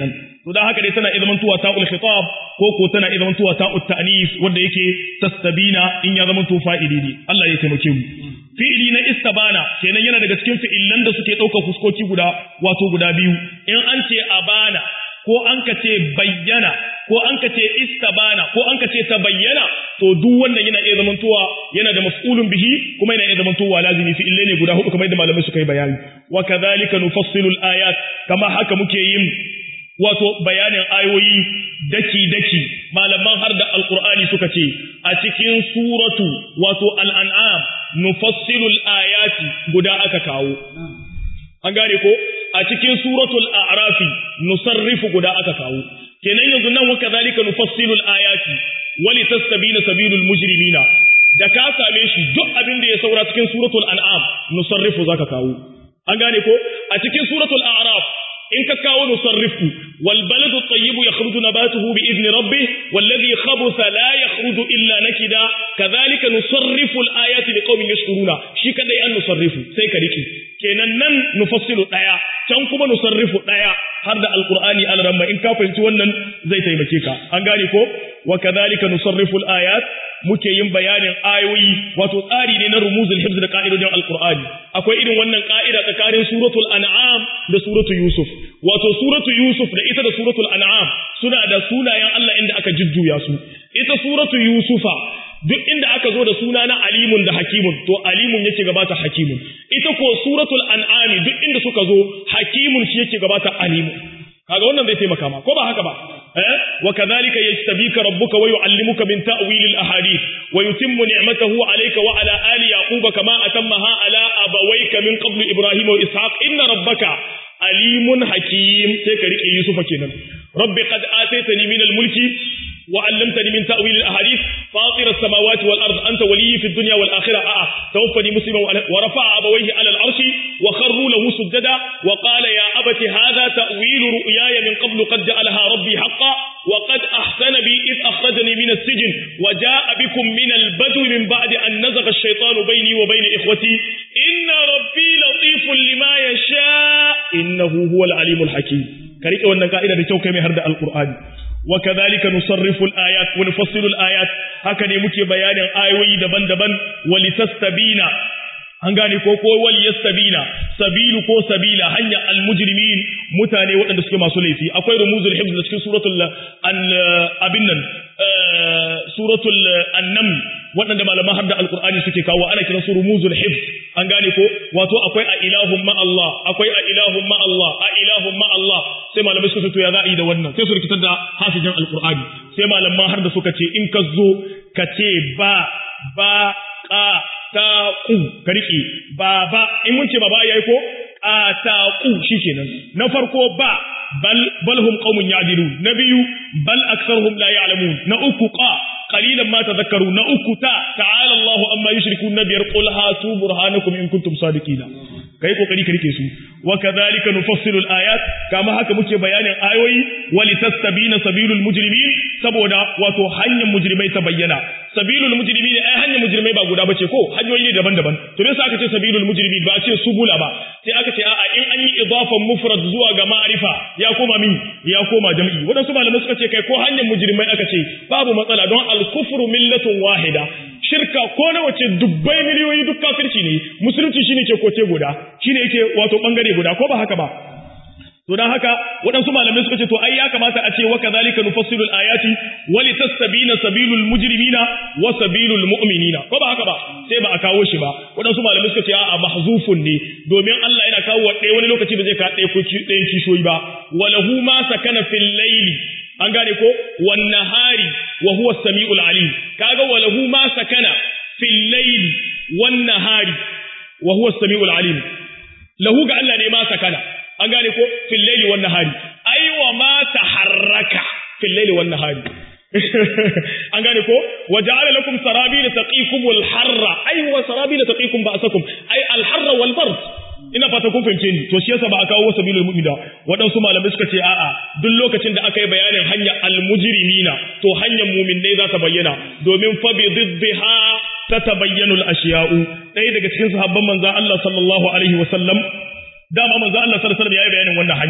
to dan haka dai tana iya zamantowa ta'ul khitab ko ko tana iya zamantowa ta'ut ta'nis wanda yake tastabina in ya zamanto fa'ili ne Allah ya taimake mu fi'ili na istabana kenan yana daga cikin fi'ilan da suke ɗaukar fuskoki guda wato guda biyu in an ce abana ko an ka ce bayyana ko an ka ce istabana ko an ka ce ta bayyana to duk wannan yana iya zamantowa yana da maf'ulun bihi kuma yana iya zamantowa lazimi fi'ille ne guda hudu kamar yadda malamai suka yi bayani wa kadhalika nufassilu al-ayat kama haka muke yin wato bayanin ayoyi daki daki malaman har da alqur'ani suka ce a cikin suratu wato al-an'am nufassilu al-ayati guda aka kawo an gane ko a cikin suratul a'rafi nusarrifu guda aka kawo kenan yanzu nan wa kadhalika nufassilu al-ayati wa litastabina sabilul mujrimina da ka same shi duk abin da ya saura cikin suratul an'am nusarrifu zaka kawo an gane ko a cikin suratul a'raf in ka kawo nusarrifu wal baladu tayyibu yakhruju nabatuhu bi idni rabbih والذي خبث لا يخرج illa nakida kadhalika nusarrifu al-ayati liqaumin yashkuruna shi kadai an nusarrifu sai ka riki kenan nan nufassilu daya can kuma nusarrifu daya har da alqur'ani al-ramma in ka fahimci wannan zai taimake ka an gane ko wa kadhalika nusarrifu al-ayat muke yin bayanin ayoyi wato tsari ne na rumuzul hifz da ka'idojin alqur'ani akwai irin wannan ka'ida tsakanin suratul an'am da suratul yusuf wato suratul yusuf da ita da suratul an'am suna da sunayen Allah inda aka jujjuya su ita suratul yusufa duk inda aka zo da suna na alimun da hakimun to alimun yake gabata hakimun ita ko suratul an'ami duk inda suka zo hakimun shi yake gabata alimun kaga wannan zai taimaka ma ko ba haka ba eh wa kadhalika yajtabika rabbuka wa yuallimuka min ta'wil al ahadith wa yutimmu ni'matahu alayka wa ala ali yaquba kama atammaha ala abawayka min qabl ibrahim wa ishaq inna rabbaka alimun hakim sai ka rike yusufa kenan rabbi qad ataytani min al mulki وعلمتني من تأويل الأحاديث فاطر السماوات والأرض أنت ولي في الدنيا والآخرة آه توفني مسلما ورفع أبويه على العرش وخروا له سجدا وقال يا أبت هذا تأويل رؤياي من قبل قد جعلها ربي حقا وقد أحسن بي إذ أخرجني من السجن وجاء بكم من البدو من بعد أن نزغ الشيطان بيني وبين إخوتي إن ربي لطيف لما يشاء إنه هو العليم الحكيم كريك وأن قائدة بتوكي مهرد القرآن وكذلك نصرف الآيات ونفصل الآيات هكذا muke bayanin ayoyi daban-daban walitastabina an gane ko ko wal yastabina sabilu ko sabila hanya almujrimin mutane waɗanda suke masu laifi akwai rumuzul hifz da cikin suratul an abin nan suratul annam waɗanda malaman har da alqur'ani suke kawo ana kiran su rumuzul hifz an gane ko wato akwai a ilahun ma Allah akwai a ilahun ma Allah a ilahun ma Allah sai malamai suka to ya za a yi da wannan sai su rikitar da hafizin alqur'ani sai malaman har da suka ce in ka zo ka ce ba ba ka ta ku ka riƙe ba ba in mun ce ba ba yayi ko a ta ku shikenan na farko ba bal bal hum qaumun ya'dilun na biyu bal aktharuhum la ya'lamun na uku qa qalilan ma tadhakkaru na uku ta ta'ala Allah amma yushrikun nabiyar qul hatu burhanakum in kuntum sadiqina kai kokari ka rike su wa kadhalika nufassilu al-ayat kama haka muke bayanin ayoyi wa litastabina sabilul mujrimin saboda wato hanyar mujrimai ta bayyana sabilul mujrimin ai hanyar mujrimai ba guda bace ko hanyoyi ne daban-daban to me yasa aka ce sabilul mujrimin ba a ce subula ba sai aka ce a'a in an yi idafan mufrad zuwa ga ma'rifa ya koma min ya koma jam'i wadansu malamai suka ce kai ko hanyar mujrimai aka ce babu matsala don al-kufru millatun wahida shirka ko na wace dubbai miliyoyi duk kafirci ne musulunci shine ke koce guda shine yake wato bangare guda ko ba haka ba to dan haka waɗansu malamai suka ce to ai ya kamata a ce wa kadhalika nufassilul ayati wa litastabina sabilul mujrimina wa sabilul mu'minina ko ba haka ba sai ba a kawo shi ba waɗansu malamai suka ce a mahzufun ne domin Allah yana kawo ɗaya wani lokaci ba zai ka ɗaya ko ɗayan kishoyi ba walahu ma sakana fil layli an gane ko wan nahari wa huwa samiul alim kaga walahu ma sakana fil layli wan nahari wa huwa samiul alim lahu ga Allah ne ma sakana an gane ko fil layli wan nahari ai wa ma taharraka fil layli wan nahari an gane ko wa ja'ala lakum sarabila taqikum al harra ai wa sarabila taqikum ba'sakum ai al harra wal bard ina fata kun fahimce ni to shi yasa ba a kawo sabilul mu'mina waɗansu malamai suka ce a'a duk lokacin da aka yi bayanin hanya al mujrimina to hanyar mu'minai za ta bayyana domin fa bi diddiha tatabayyanu al ashiya'u ɗaya daga cikin sahabban manzon Allah sallallahu alaihi wa sallam dama manzo Allah sallallahu alaihi wasallam yayi bayanin wannan hanya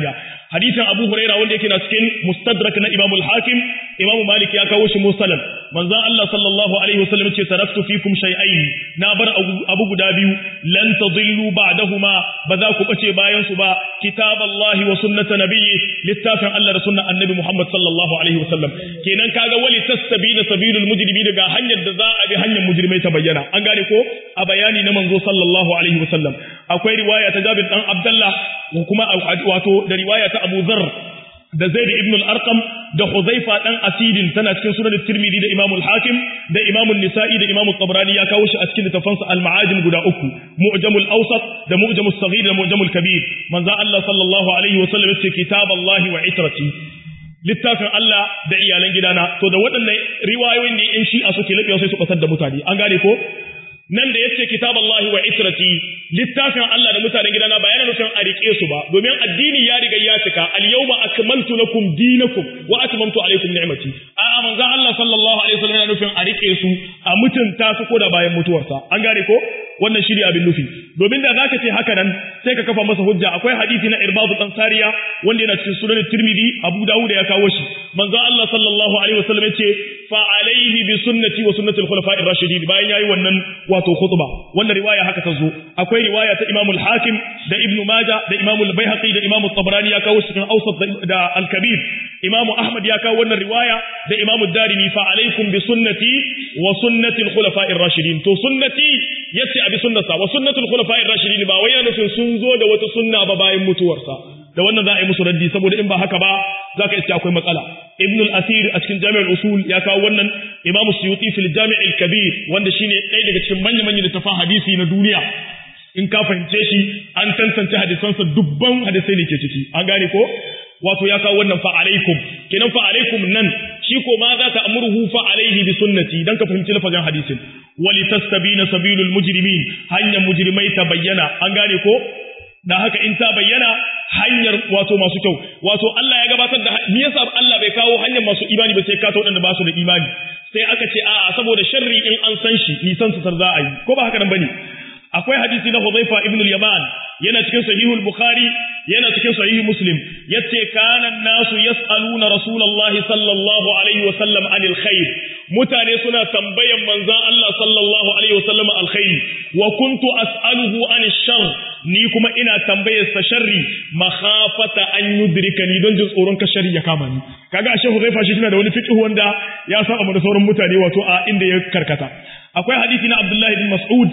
hadisin Abu Huraira wanda yake na cikin Mustadrak na Imam al-Hakim Imam Malik ya kawo shi musalan manzon Allah sallallahu alaihi wasallam ce taraktu fikum shay'ain na bar abu guda biyu lan tadillu ba'dahuma ba za ku bace bayan su ba kitaballahi wa sunnata nabiyyi littafin Allah da sunnan annabi Muhammad sallallahu alaihi wasallam kenan kaga wali tastabina sabilul mujrimi daga hanyar da za a bi hanyar mujrimai ta bayyana an gane ko a bayani na manzo sallallahu alaihi wasallam akwai riwaya ta Jabir dan Abdullah kuma wato da riwaya ta Abu Dharr da Zaid ibn al-Arqam da Huzaifa dan Asidin tana cikin sunan Tirmidhi da Imam al-Hakim da Imam an-Nisa'i da Imam tabrani ya kawo shi a cikin littafansa al-Ma'ajim guda uku Mu'jamul Awsat da Mu'jamus Saghir da Mu'jamul Kabir manzo Allah sallallahu alaihi wa sallam yace kitaballahi wa itrati littafin Allah da iyalan gidana to da waɗannan riwayoyin ne in shi'a suke labewa sai su kasar da mutane an gane ko nan da yace kitaballahi wa itrati littafin Allah da mutanen gidana ba yana nufin a rike su ba domin addini ya riga ya cika al-yawma akmaltu lakum dinakum wa atmamtu alaykum ni'mati a manzon Allah sallallahu alaihi wasallam yana nufin a rike su a mutunta su ko da bayan mutuwarsa an gane ko wannan shiri abin nufi domin da zaka ce haka nan sai ka kafa masa hujja akwai hadisi na Irbad dan Sariya wanda yana cikin sunan Tirmidhi Abu Dawud ya kawo shi manzon Allah sallallahu alaihi wasallam yace fa alaihi bi sunnati wa sunnati al-khulafa'i ar-rashidin bayan yayi wannan wato khutba wannan riwaya haka ta zo akwai riwaya ta Imam al-Hakim da Ibn Majah da Imam al-Baihaqi da Imam al-Tabrani ya kawo cikin Awsat da al-Kabir Imam Ahmad ya kawo wannan riwaya da Imam ad-Darimi fa alaikum bi sunnati wa sunnati al-khulafa'i ar-rashidin to sunnati yace abi sunnata wa sunnati al-khulafa'i ar-rashidin ba wai yana nufin sun zo da wata sunna ba bayan mutuwarsa da wannan za a yi musu raddi saboda in ba haka ba za ka iske akwai matsala ibn al-asir a cikin jami'ar usul ya kawo wannan imamu suyuti fil jami' al-kabir wanda shine ɗaya daga cikin manya-manyan littafan hadisi na duniya in ka fahimce shi an tantance hadisansa dubban hadisai ne ke ciki an gane ko wato ya kawo wannan fa alaikum kenan fa alaikum nan shi ko ma za ta amurhu fa alaihi bi sunnati dan ka fahimci lafazin hadisin wali tastabina sabilul mujrimin hanyar mujrimai ta bayyana an gane ko da haka in ta bayyana hanyar wato masu kyau wato Allah ya gabatar da me yasa Allah bai kawo hanyar masu imani ba sai ka ta wadanda ba su da imani sai aka ce a'a saboda sharri in an san shi nisan su za a yi ko ba haka nan bane akwai hadisi na Hudhaifa ibn al-Yaman yana cikin sahihul Bukhari yana cikin sahih Muslim yace kana nasu yas'aluna Rasulullahi sallallahu alaihi wa sallam anil khair mutane suna tambayan manzon Allah sallallahu alaihi wa sallam alkhair wa kuntu as'aluhu anil shar ni kuma ina tambayar sa sharri makhafata an yudrikani don jin tsoron ka sharri ya kama ni kaga ashe Hudhaifa shi tana da wani fiqh wanda ya saba mu da sauran mutane wato a inda ya karkata akwai hadisi na Abdullah ibn Mas'ud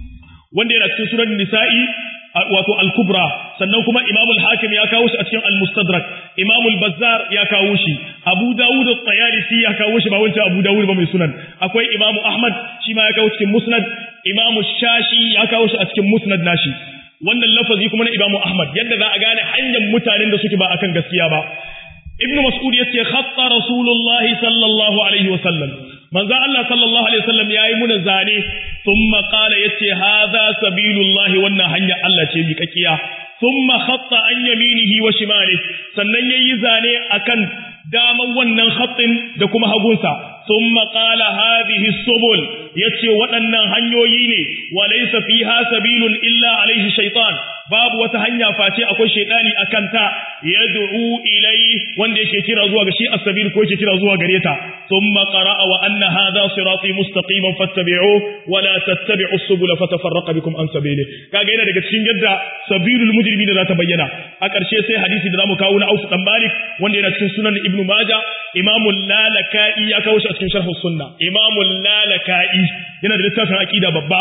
wanda yana cikin sunan nisa'i wato al-kubra sannan kuma imam al-hakim ya kawo shi a cikin al-mustadrak imam al-bazzar ya kawo shi abu dawud at-tayalisi ya kawo shi ba wancan abu dawud ba mai sunan akwai imam ahmad shi ma ya kawo cikin musnad imam shashi ya kawo shi a cikin musnad nashi wannan lafazi kuma na imam ahmad yadda za a gane hanyar mutanen da suke ba akan gaskiya ba ibnu mas'ud yace khatta rasulullahi sallallahu alaihi wa sallam manzo Allah sallallahu alaihi wasallam yayi muna zane thumma qala yace hadha sabilullahi wannan hanya Allah ce mi kakiya thumma khatta an yaminihi wa shimalihi sannan yayi zane akan daman wannan khatin da kuma hagunsa thumma qala hadhihi subul yace waɗannan hanyoyi ne wa laysa fiha sabilun illa alaihi shaytan babu wata hanya face akwai shaytani akan ta yad'u ilai wanda yake kira zuwa ga shi as-sabil ko yake kira zuwa gare ta thumma qara'a wa anna hadha sirati mustaqiman fattabi'u wa la tattabi'u as-subula fatafarraqa bikum an sabili kaga yana daga cikin yadda sabilul mujrimin da ta bayyana a ƙarshe sai hadisi da zamu kawo na Auf dan Malik wanda yana cikin sunan Ibn Majah Imam Lalaka'i ya kawo shi a cikin sharh sunna Imam Lalaka'i yana da littafin aqida babba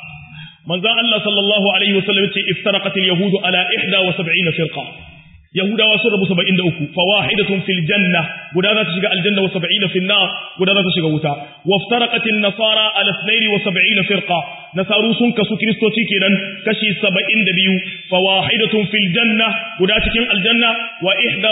manzon Allah sallallahu alaihi wasallam ce iftaraqat al-yahudu ala 71 firqa yahudawa sun rabu 73 fawahidatun fil janna guda za ta shiga aljanna wa 70 fil nar guda za ta shiga wuta waftaraqat an-nasara ala 72 firqa nasaru sun kasu kristoci kenan kashi 72 fawahidatun fil janna guda cikin aljanna wa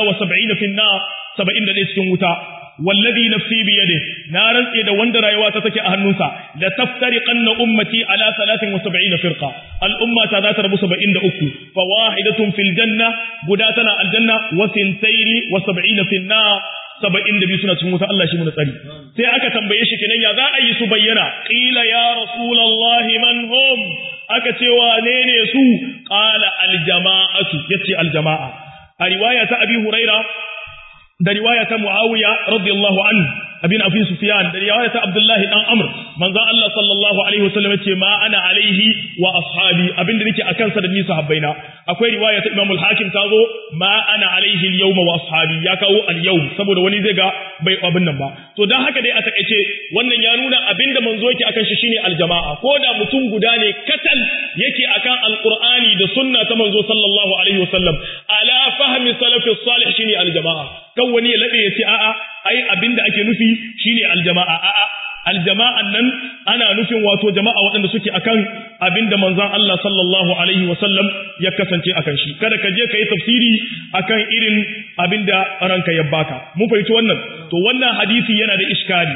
71 fil nar 71 cikin wuta wallazi nafsi biyade na rantse da wanda rayuwa ta take a hannunsa la taftariqanna ummati ala 73 firqa al umma ta zata rabu 73 fa wahidatun fil janna guda tana aljanna wa sintaini wa 70 fil nar 72 suna cikin wuta Allah shi mu tsari sai aka tambaye shi kenan ya za a yi su bayyana qila ya rasulullahi man hum aka ce wane ne su qala al jama'atu yace al jama'a a riwaya ta abi huraira da riwaya ta muawiya radiyallahu anhu abin abi sufyan da riwaya ta abdullahi dan amr manzon Allah sallallahu alaihi wasallam ce ma ana alaihi wa ashabi abin da nake akan sa da ni sahabbaina akwai riwaya ta imam al-hakim ta zo ma ana alaihi al-yawm wa ashabi ya kawo al-yawm saboda wani zai ga bai abin nan ba to dan haka dai a takaice wannan ya nuna abin da manzo yake akan shi shine al-jama'a ko da mutum guda ne katal yake akan al-qur'ani da sunna ta manzo sallallahu alaihi wasallam ala fahmi salafis salih shine al-jama'a kan wani ya labe ya ce a'a ai abinda ake nufi shine aljama'a a'a aljama'an nan ana nufin wato jama'a waɗanda suke akan abinda manzon Allah sallallahu alaihi wasallam ya kasance akan shi kada ka je kai tafsiri akan irin abinda ranka ya baka mun fahimci wannan to wannan hadisi yana da iskali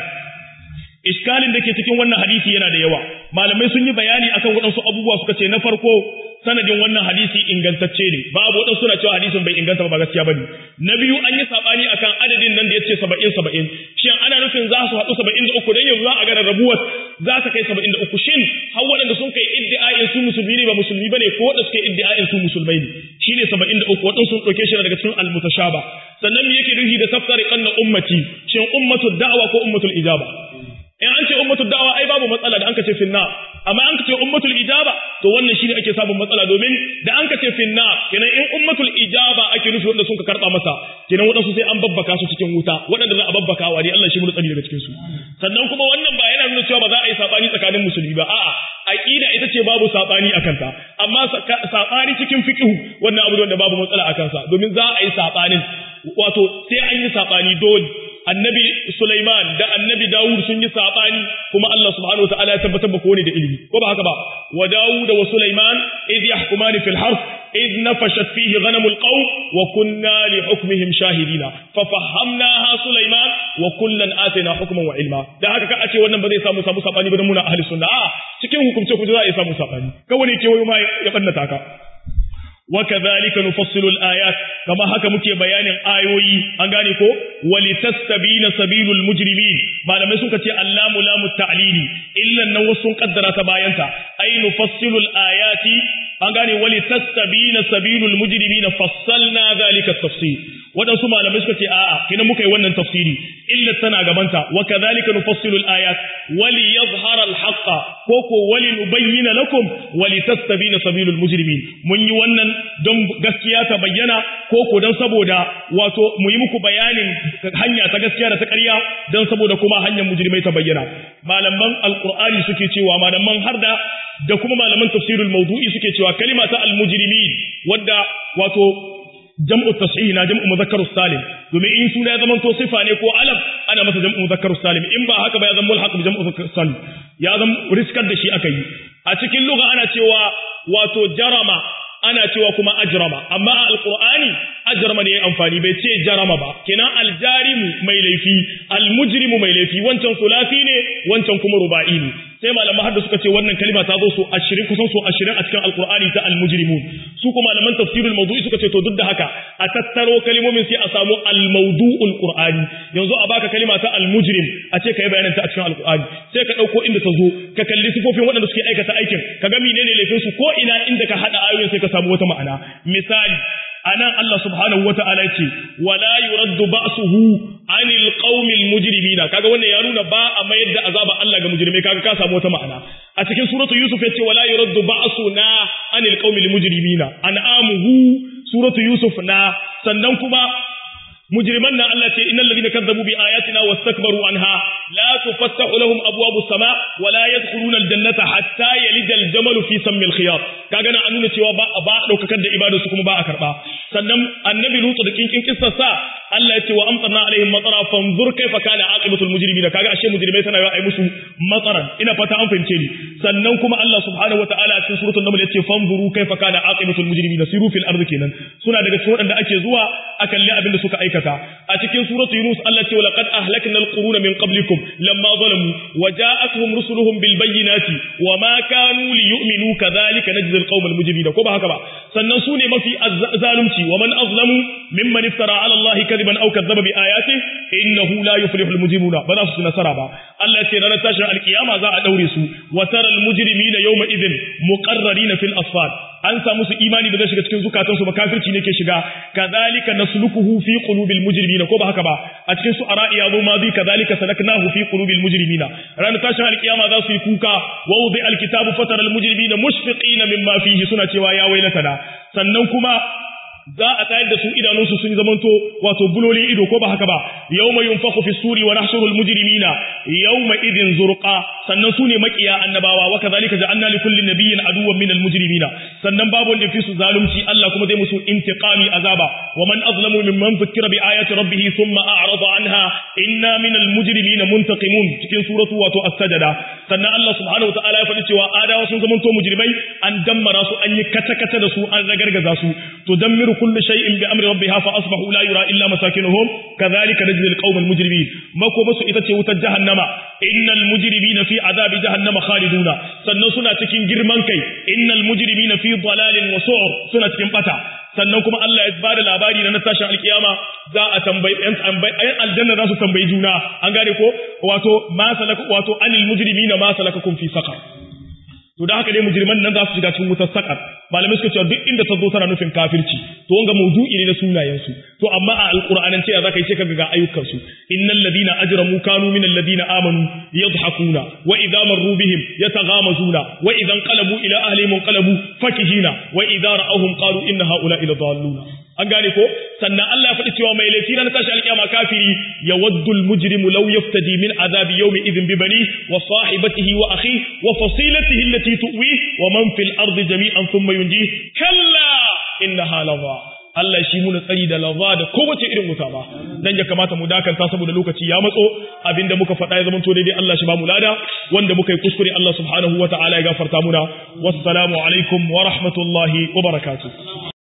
iskalin da ke cikin wannan hadisi yana da yawa malamai sun yi bayani akan waɗansu abubuwa suka ce na farko sanadin wannan hadisi ingantacce ne babu wadansu suna cewa hadisin bai inganta ba gaskiya bane na biyu an yi sabani akan adadin nan da yace 70 70 shin ana nufin za su haɗu 73 dan yanzu za a ga rabuwar za ta kai 73 shin har waɗanda sun kai iddia'in su musulmi ne ba musulmi bane ko wanda suka iddia'in su musulmai ne shine 73 wadansu sun dauke shi daga cikin al-mutashaba sannan me yake nufi da tafsiri kanna ummati shin ummatul da'wa ko ummatul ijaba in an ce ummatul da'wa ai babu matsala da an ka ce finna amma an ka ce ummatul ijaba to wannan shine ake samun matsala domin da an ka ce finna kenan in ummatul ijaba ake nufi wanda sun ka karba masa kenan wadansu sai an babbaka su cikin wuta waɗanda za a babbaka wa ne Allah shi mu tsari daga cikin su sannan kuma wannan ba yana nuna cewa ba za a yi sabani tsakanin musulmi ba a'a aqida ita ce babu sabani akan ta amma sabani cikin fiqh wannan abu wanda babu matsala akan sa domin za a yi sabanin wato sai an yi sabani dole annabi Sulaiman da annabi Dawud sun yi sabani kuma Allah subhanahu wa ta'ala ya tabbatar ba kowane da ilimi ko ba haka ba wa Dawud wa Sulaiman id yahkumani fil harth id nafashat fihi ghanamul qawm wa kunna li hukmihim shahidina fa fahamnaha Sulaiman wa kullan atayna hukman wa ilma da haka ka a ce wannan ba zai samu samu sabani ba dan muna ahli sunna a cikin hukumce ku za a samu sabani kawai ke wayo ma ya bannata ka وكذلك نفصل الآيات كما هكا مكي بيان آيوي أنغاني كو ولتستبين سبيل المجرمين ما لم يسوك تي اللام لام التعليل إلا النوص قدر تباينتا أي نفصل الآيات أنغاني ولتستبين سبيل المجرمين فصلنا ذلك التفصيل waɗansu malamai suka ce a'a kina muka yi wannan tafsiri illa tana gabanta wa kadhalika nufassilu al-ayat wali yadhhara al-haqqa ko ko wali nubayyana lakum wali tastabina sabilul mujrimin mun yi wannan don gaskiya ta bayyana ko ko don saboda wato mu yi muku bayanin hanya ta gaskiya da ta ƙarya don saboda kuma hanyar mujrimai ta bayyana malaman alqur'ani suke cewa malaman harda da kuma malaman tafsirul mawdu'i suke cewa kalima ta al-mujrimin wadda wato jam'u tashihi na jam'u mudhakkarus salim domin in suna ya zama to sifa ne ko alam ana masa jam'u mudhakkarus salim in ba haka ba ya zama mulhaq bi jam'u mudhakkarus salim ya zama riskar da shi aka yi a cikin lugha ana cewa wato jarama ana cewa kuma ajrama amma a alqur'ani ajrama ne amfani bai ce jarama ba kenan aljarimu mai laifi almujrimu mai laifi wancan sulafi ne wancan kuma ruba'i ne sai malaman hadda suka ce wannan kalma ta zo so 20 kusan so 20 a cikin alqur'ani ta almujrimun su kuma malaman tafsirul mawdu'i suka ce to duk da haka a tattaro kalmomin sai a samu almawdu'ul qur'ani yanzu a baka kalma ta almujrim a ce kai bayanin ta a cikin alqur'ani sai ka dauko inda ta zo ka kalli sifofin waɗanda suke aikata aikin ka ga menene laifin su ko ina inda ka hada ayoyin sai ka samu wata ma'ana misali anan Allah subhanahu wata'ala ce wala yuraddu ba'suhu anil qaumil mujrimina kaga wannan ya nuna ba a mayar da azaba Allah ga mujrimai kaga ka samu wata ma'ana a cikin suratu yusuf yace wala yuraddu ba'suna anil qaumil mujrimina an'amuhu suratu yusuf na sannan kuma mujriman nan Allah ce innal ladina kazzabu bi ayatina wastakbaru anha la tufattahu lahum abwabu sama wa la yadkhuluna aljannata hatta yalija aljamalu fi sammil khiyat kaga nan an nuna cewa ba ba daukakar da ibadar su kuma ba a karba sannan annabi lutu da kinkin kissar sa Allah ya ce wa amtarna alaihim matara fanzur kaifa kana aqibatul mujrimina kaga ashe mujrimai tana yi ai musu matsaran ina fata an fahimce ni sannan kuma Allah subhanahu wataala a cikin suratul naml ya ce fanzuru kaifa kana aqibatul mujrimina siru fil ardi kenan suna daga cikin waɗanda ake zuwa a kalli abin da suka aikata a cikin suratul yunus Allah ce walaqad ahlakna alquruna min qablikum lamma zalamu wa ja'atuhum rusuluhum bil bayyinati wa ma kanu liyu'minu kadhalika najzi alqawmal mujrimina ko ba haka ba sannan su ne mafi zalunci wa man azlamu mimman iftara ala Allah kadiban aw kadzaba bi ayatihi innahu la yuflihu almujrimuna ba za su nasara ba Allah ce ranar tashin alkiyama za a daure su wa taral mujrimina yawma idhin muqarrarina fil asfar an samu su imani da zai shiga cikin zukatansu ba kafirci ne ke shiga kadhalika naslukuhu fi qulubil mujrimina ko ba haka ba a cikin su ara'i yazo ma bi kadhalika salaknahu fi qulubil mujrimina ranar tashin alkiyama za su yi kuka wa wudi alkitabu fatara almujrimina mushfiqina mimma fihi suna cewa ya wailatana sannan kuma za a tayar da su idanunsu sun zamanto wato bulolin ido ko ba haka ba yawma yunfakhu fi suri wa nahshurul mujrimina yawma idin zurqa sannan su ne makiya annabawa wa kadhalika ja'alna li kulli nabiyyin aduwwan minal mujrimina sannan babu wanda fi su zalunci Allah kuma zai musu intiqami azaba wa man azlamu mimman dhukkira bi ayati rabbih thumma a'rada anha inna minal mujrimina muntaqimun cikin suratu wato as-sajda sannan Allah subhanahu wa ta'ala ya faɗi cewa adawa sun zamanto mujrimai an dammara su an yi kata-kata da su an ragargaza su to dammiru كل شيء بأمر ربها فأصبحوا لا يرى إلا مساكنهم كذلك نجزي القوم المجرمين ما كو بس إتتي وتجهنم إن المجرمين في عذاب جهنم خالدون سنة سنة تكين جرمان كي إن المجرمين في ضلال وسعر سنة تكين قطع sannan kuma Allah ya bada labari na tashin alkiyama za a tambayi ɗan aljanna za su tambayi juna an gane ko wato ma salaka wato anil mujrimina ma salakakum fi saqar to da haka dai mujriman nan za su shiga cikin wutar sakar malamai suka cewa duk inda ta zo tana nufin kafirci to wanga maudu'i ne na sunayen su to amma a alqur'anin ce zaka yi ce kaga ga ayyukan su innal ladina ajramu kanu minal ladina amanu yadhakuna wa idza marru bihim yataghamazuna wa idza qalabu ila ahlihim qalabu fakihina wa idza ra'awhum qalu inna haula ila dalluna an gane ko sannan Allah ya faɗi cewa mai laifi na tashi alƙiyama kafiri ya waddul mujrimu law yaftadi min azabi yawmi idhin bi bani wa sahibatihi wa akhi wa fasilatihi allati tuwi wa man fil ardi jami'an thumma yunji kalla innaha lawa Allah shi muna tsari da lawa da kowace irin wuta ba dan ya kamata mu dakanta saboda lokaci ya matso abinda muka faɗa ya zama to daidai Allah shi ba mu lada wanda muka yi kuskure Allah subhanahu wa ta'ala ya gafarta muna wassalamu alaikum wa rahmatullahi wa barakatuh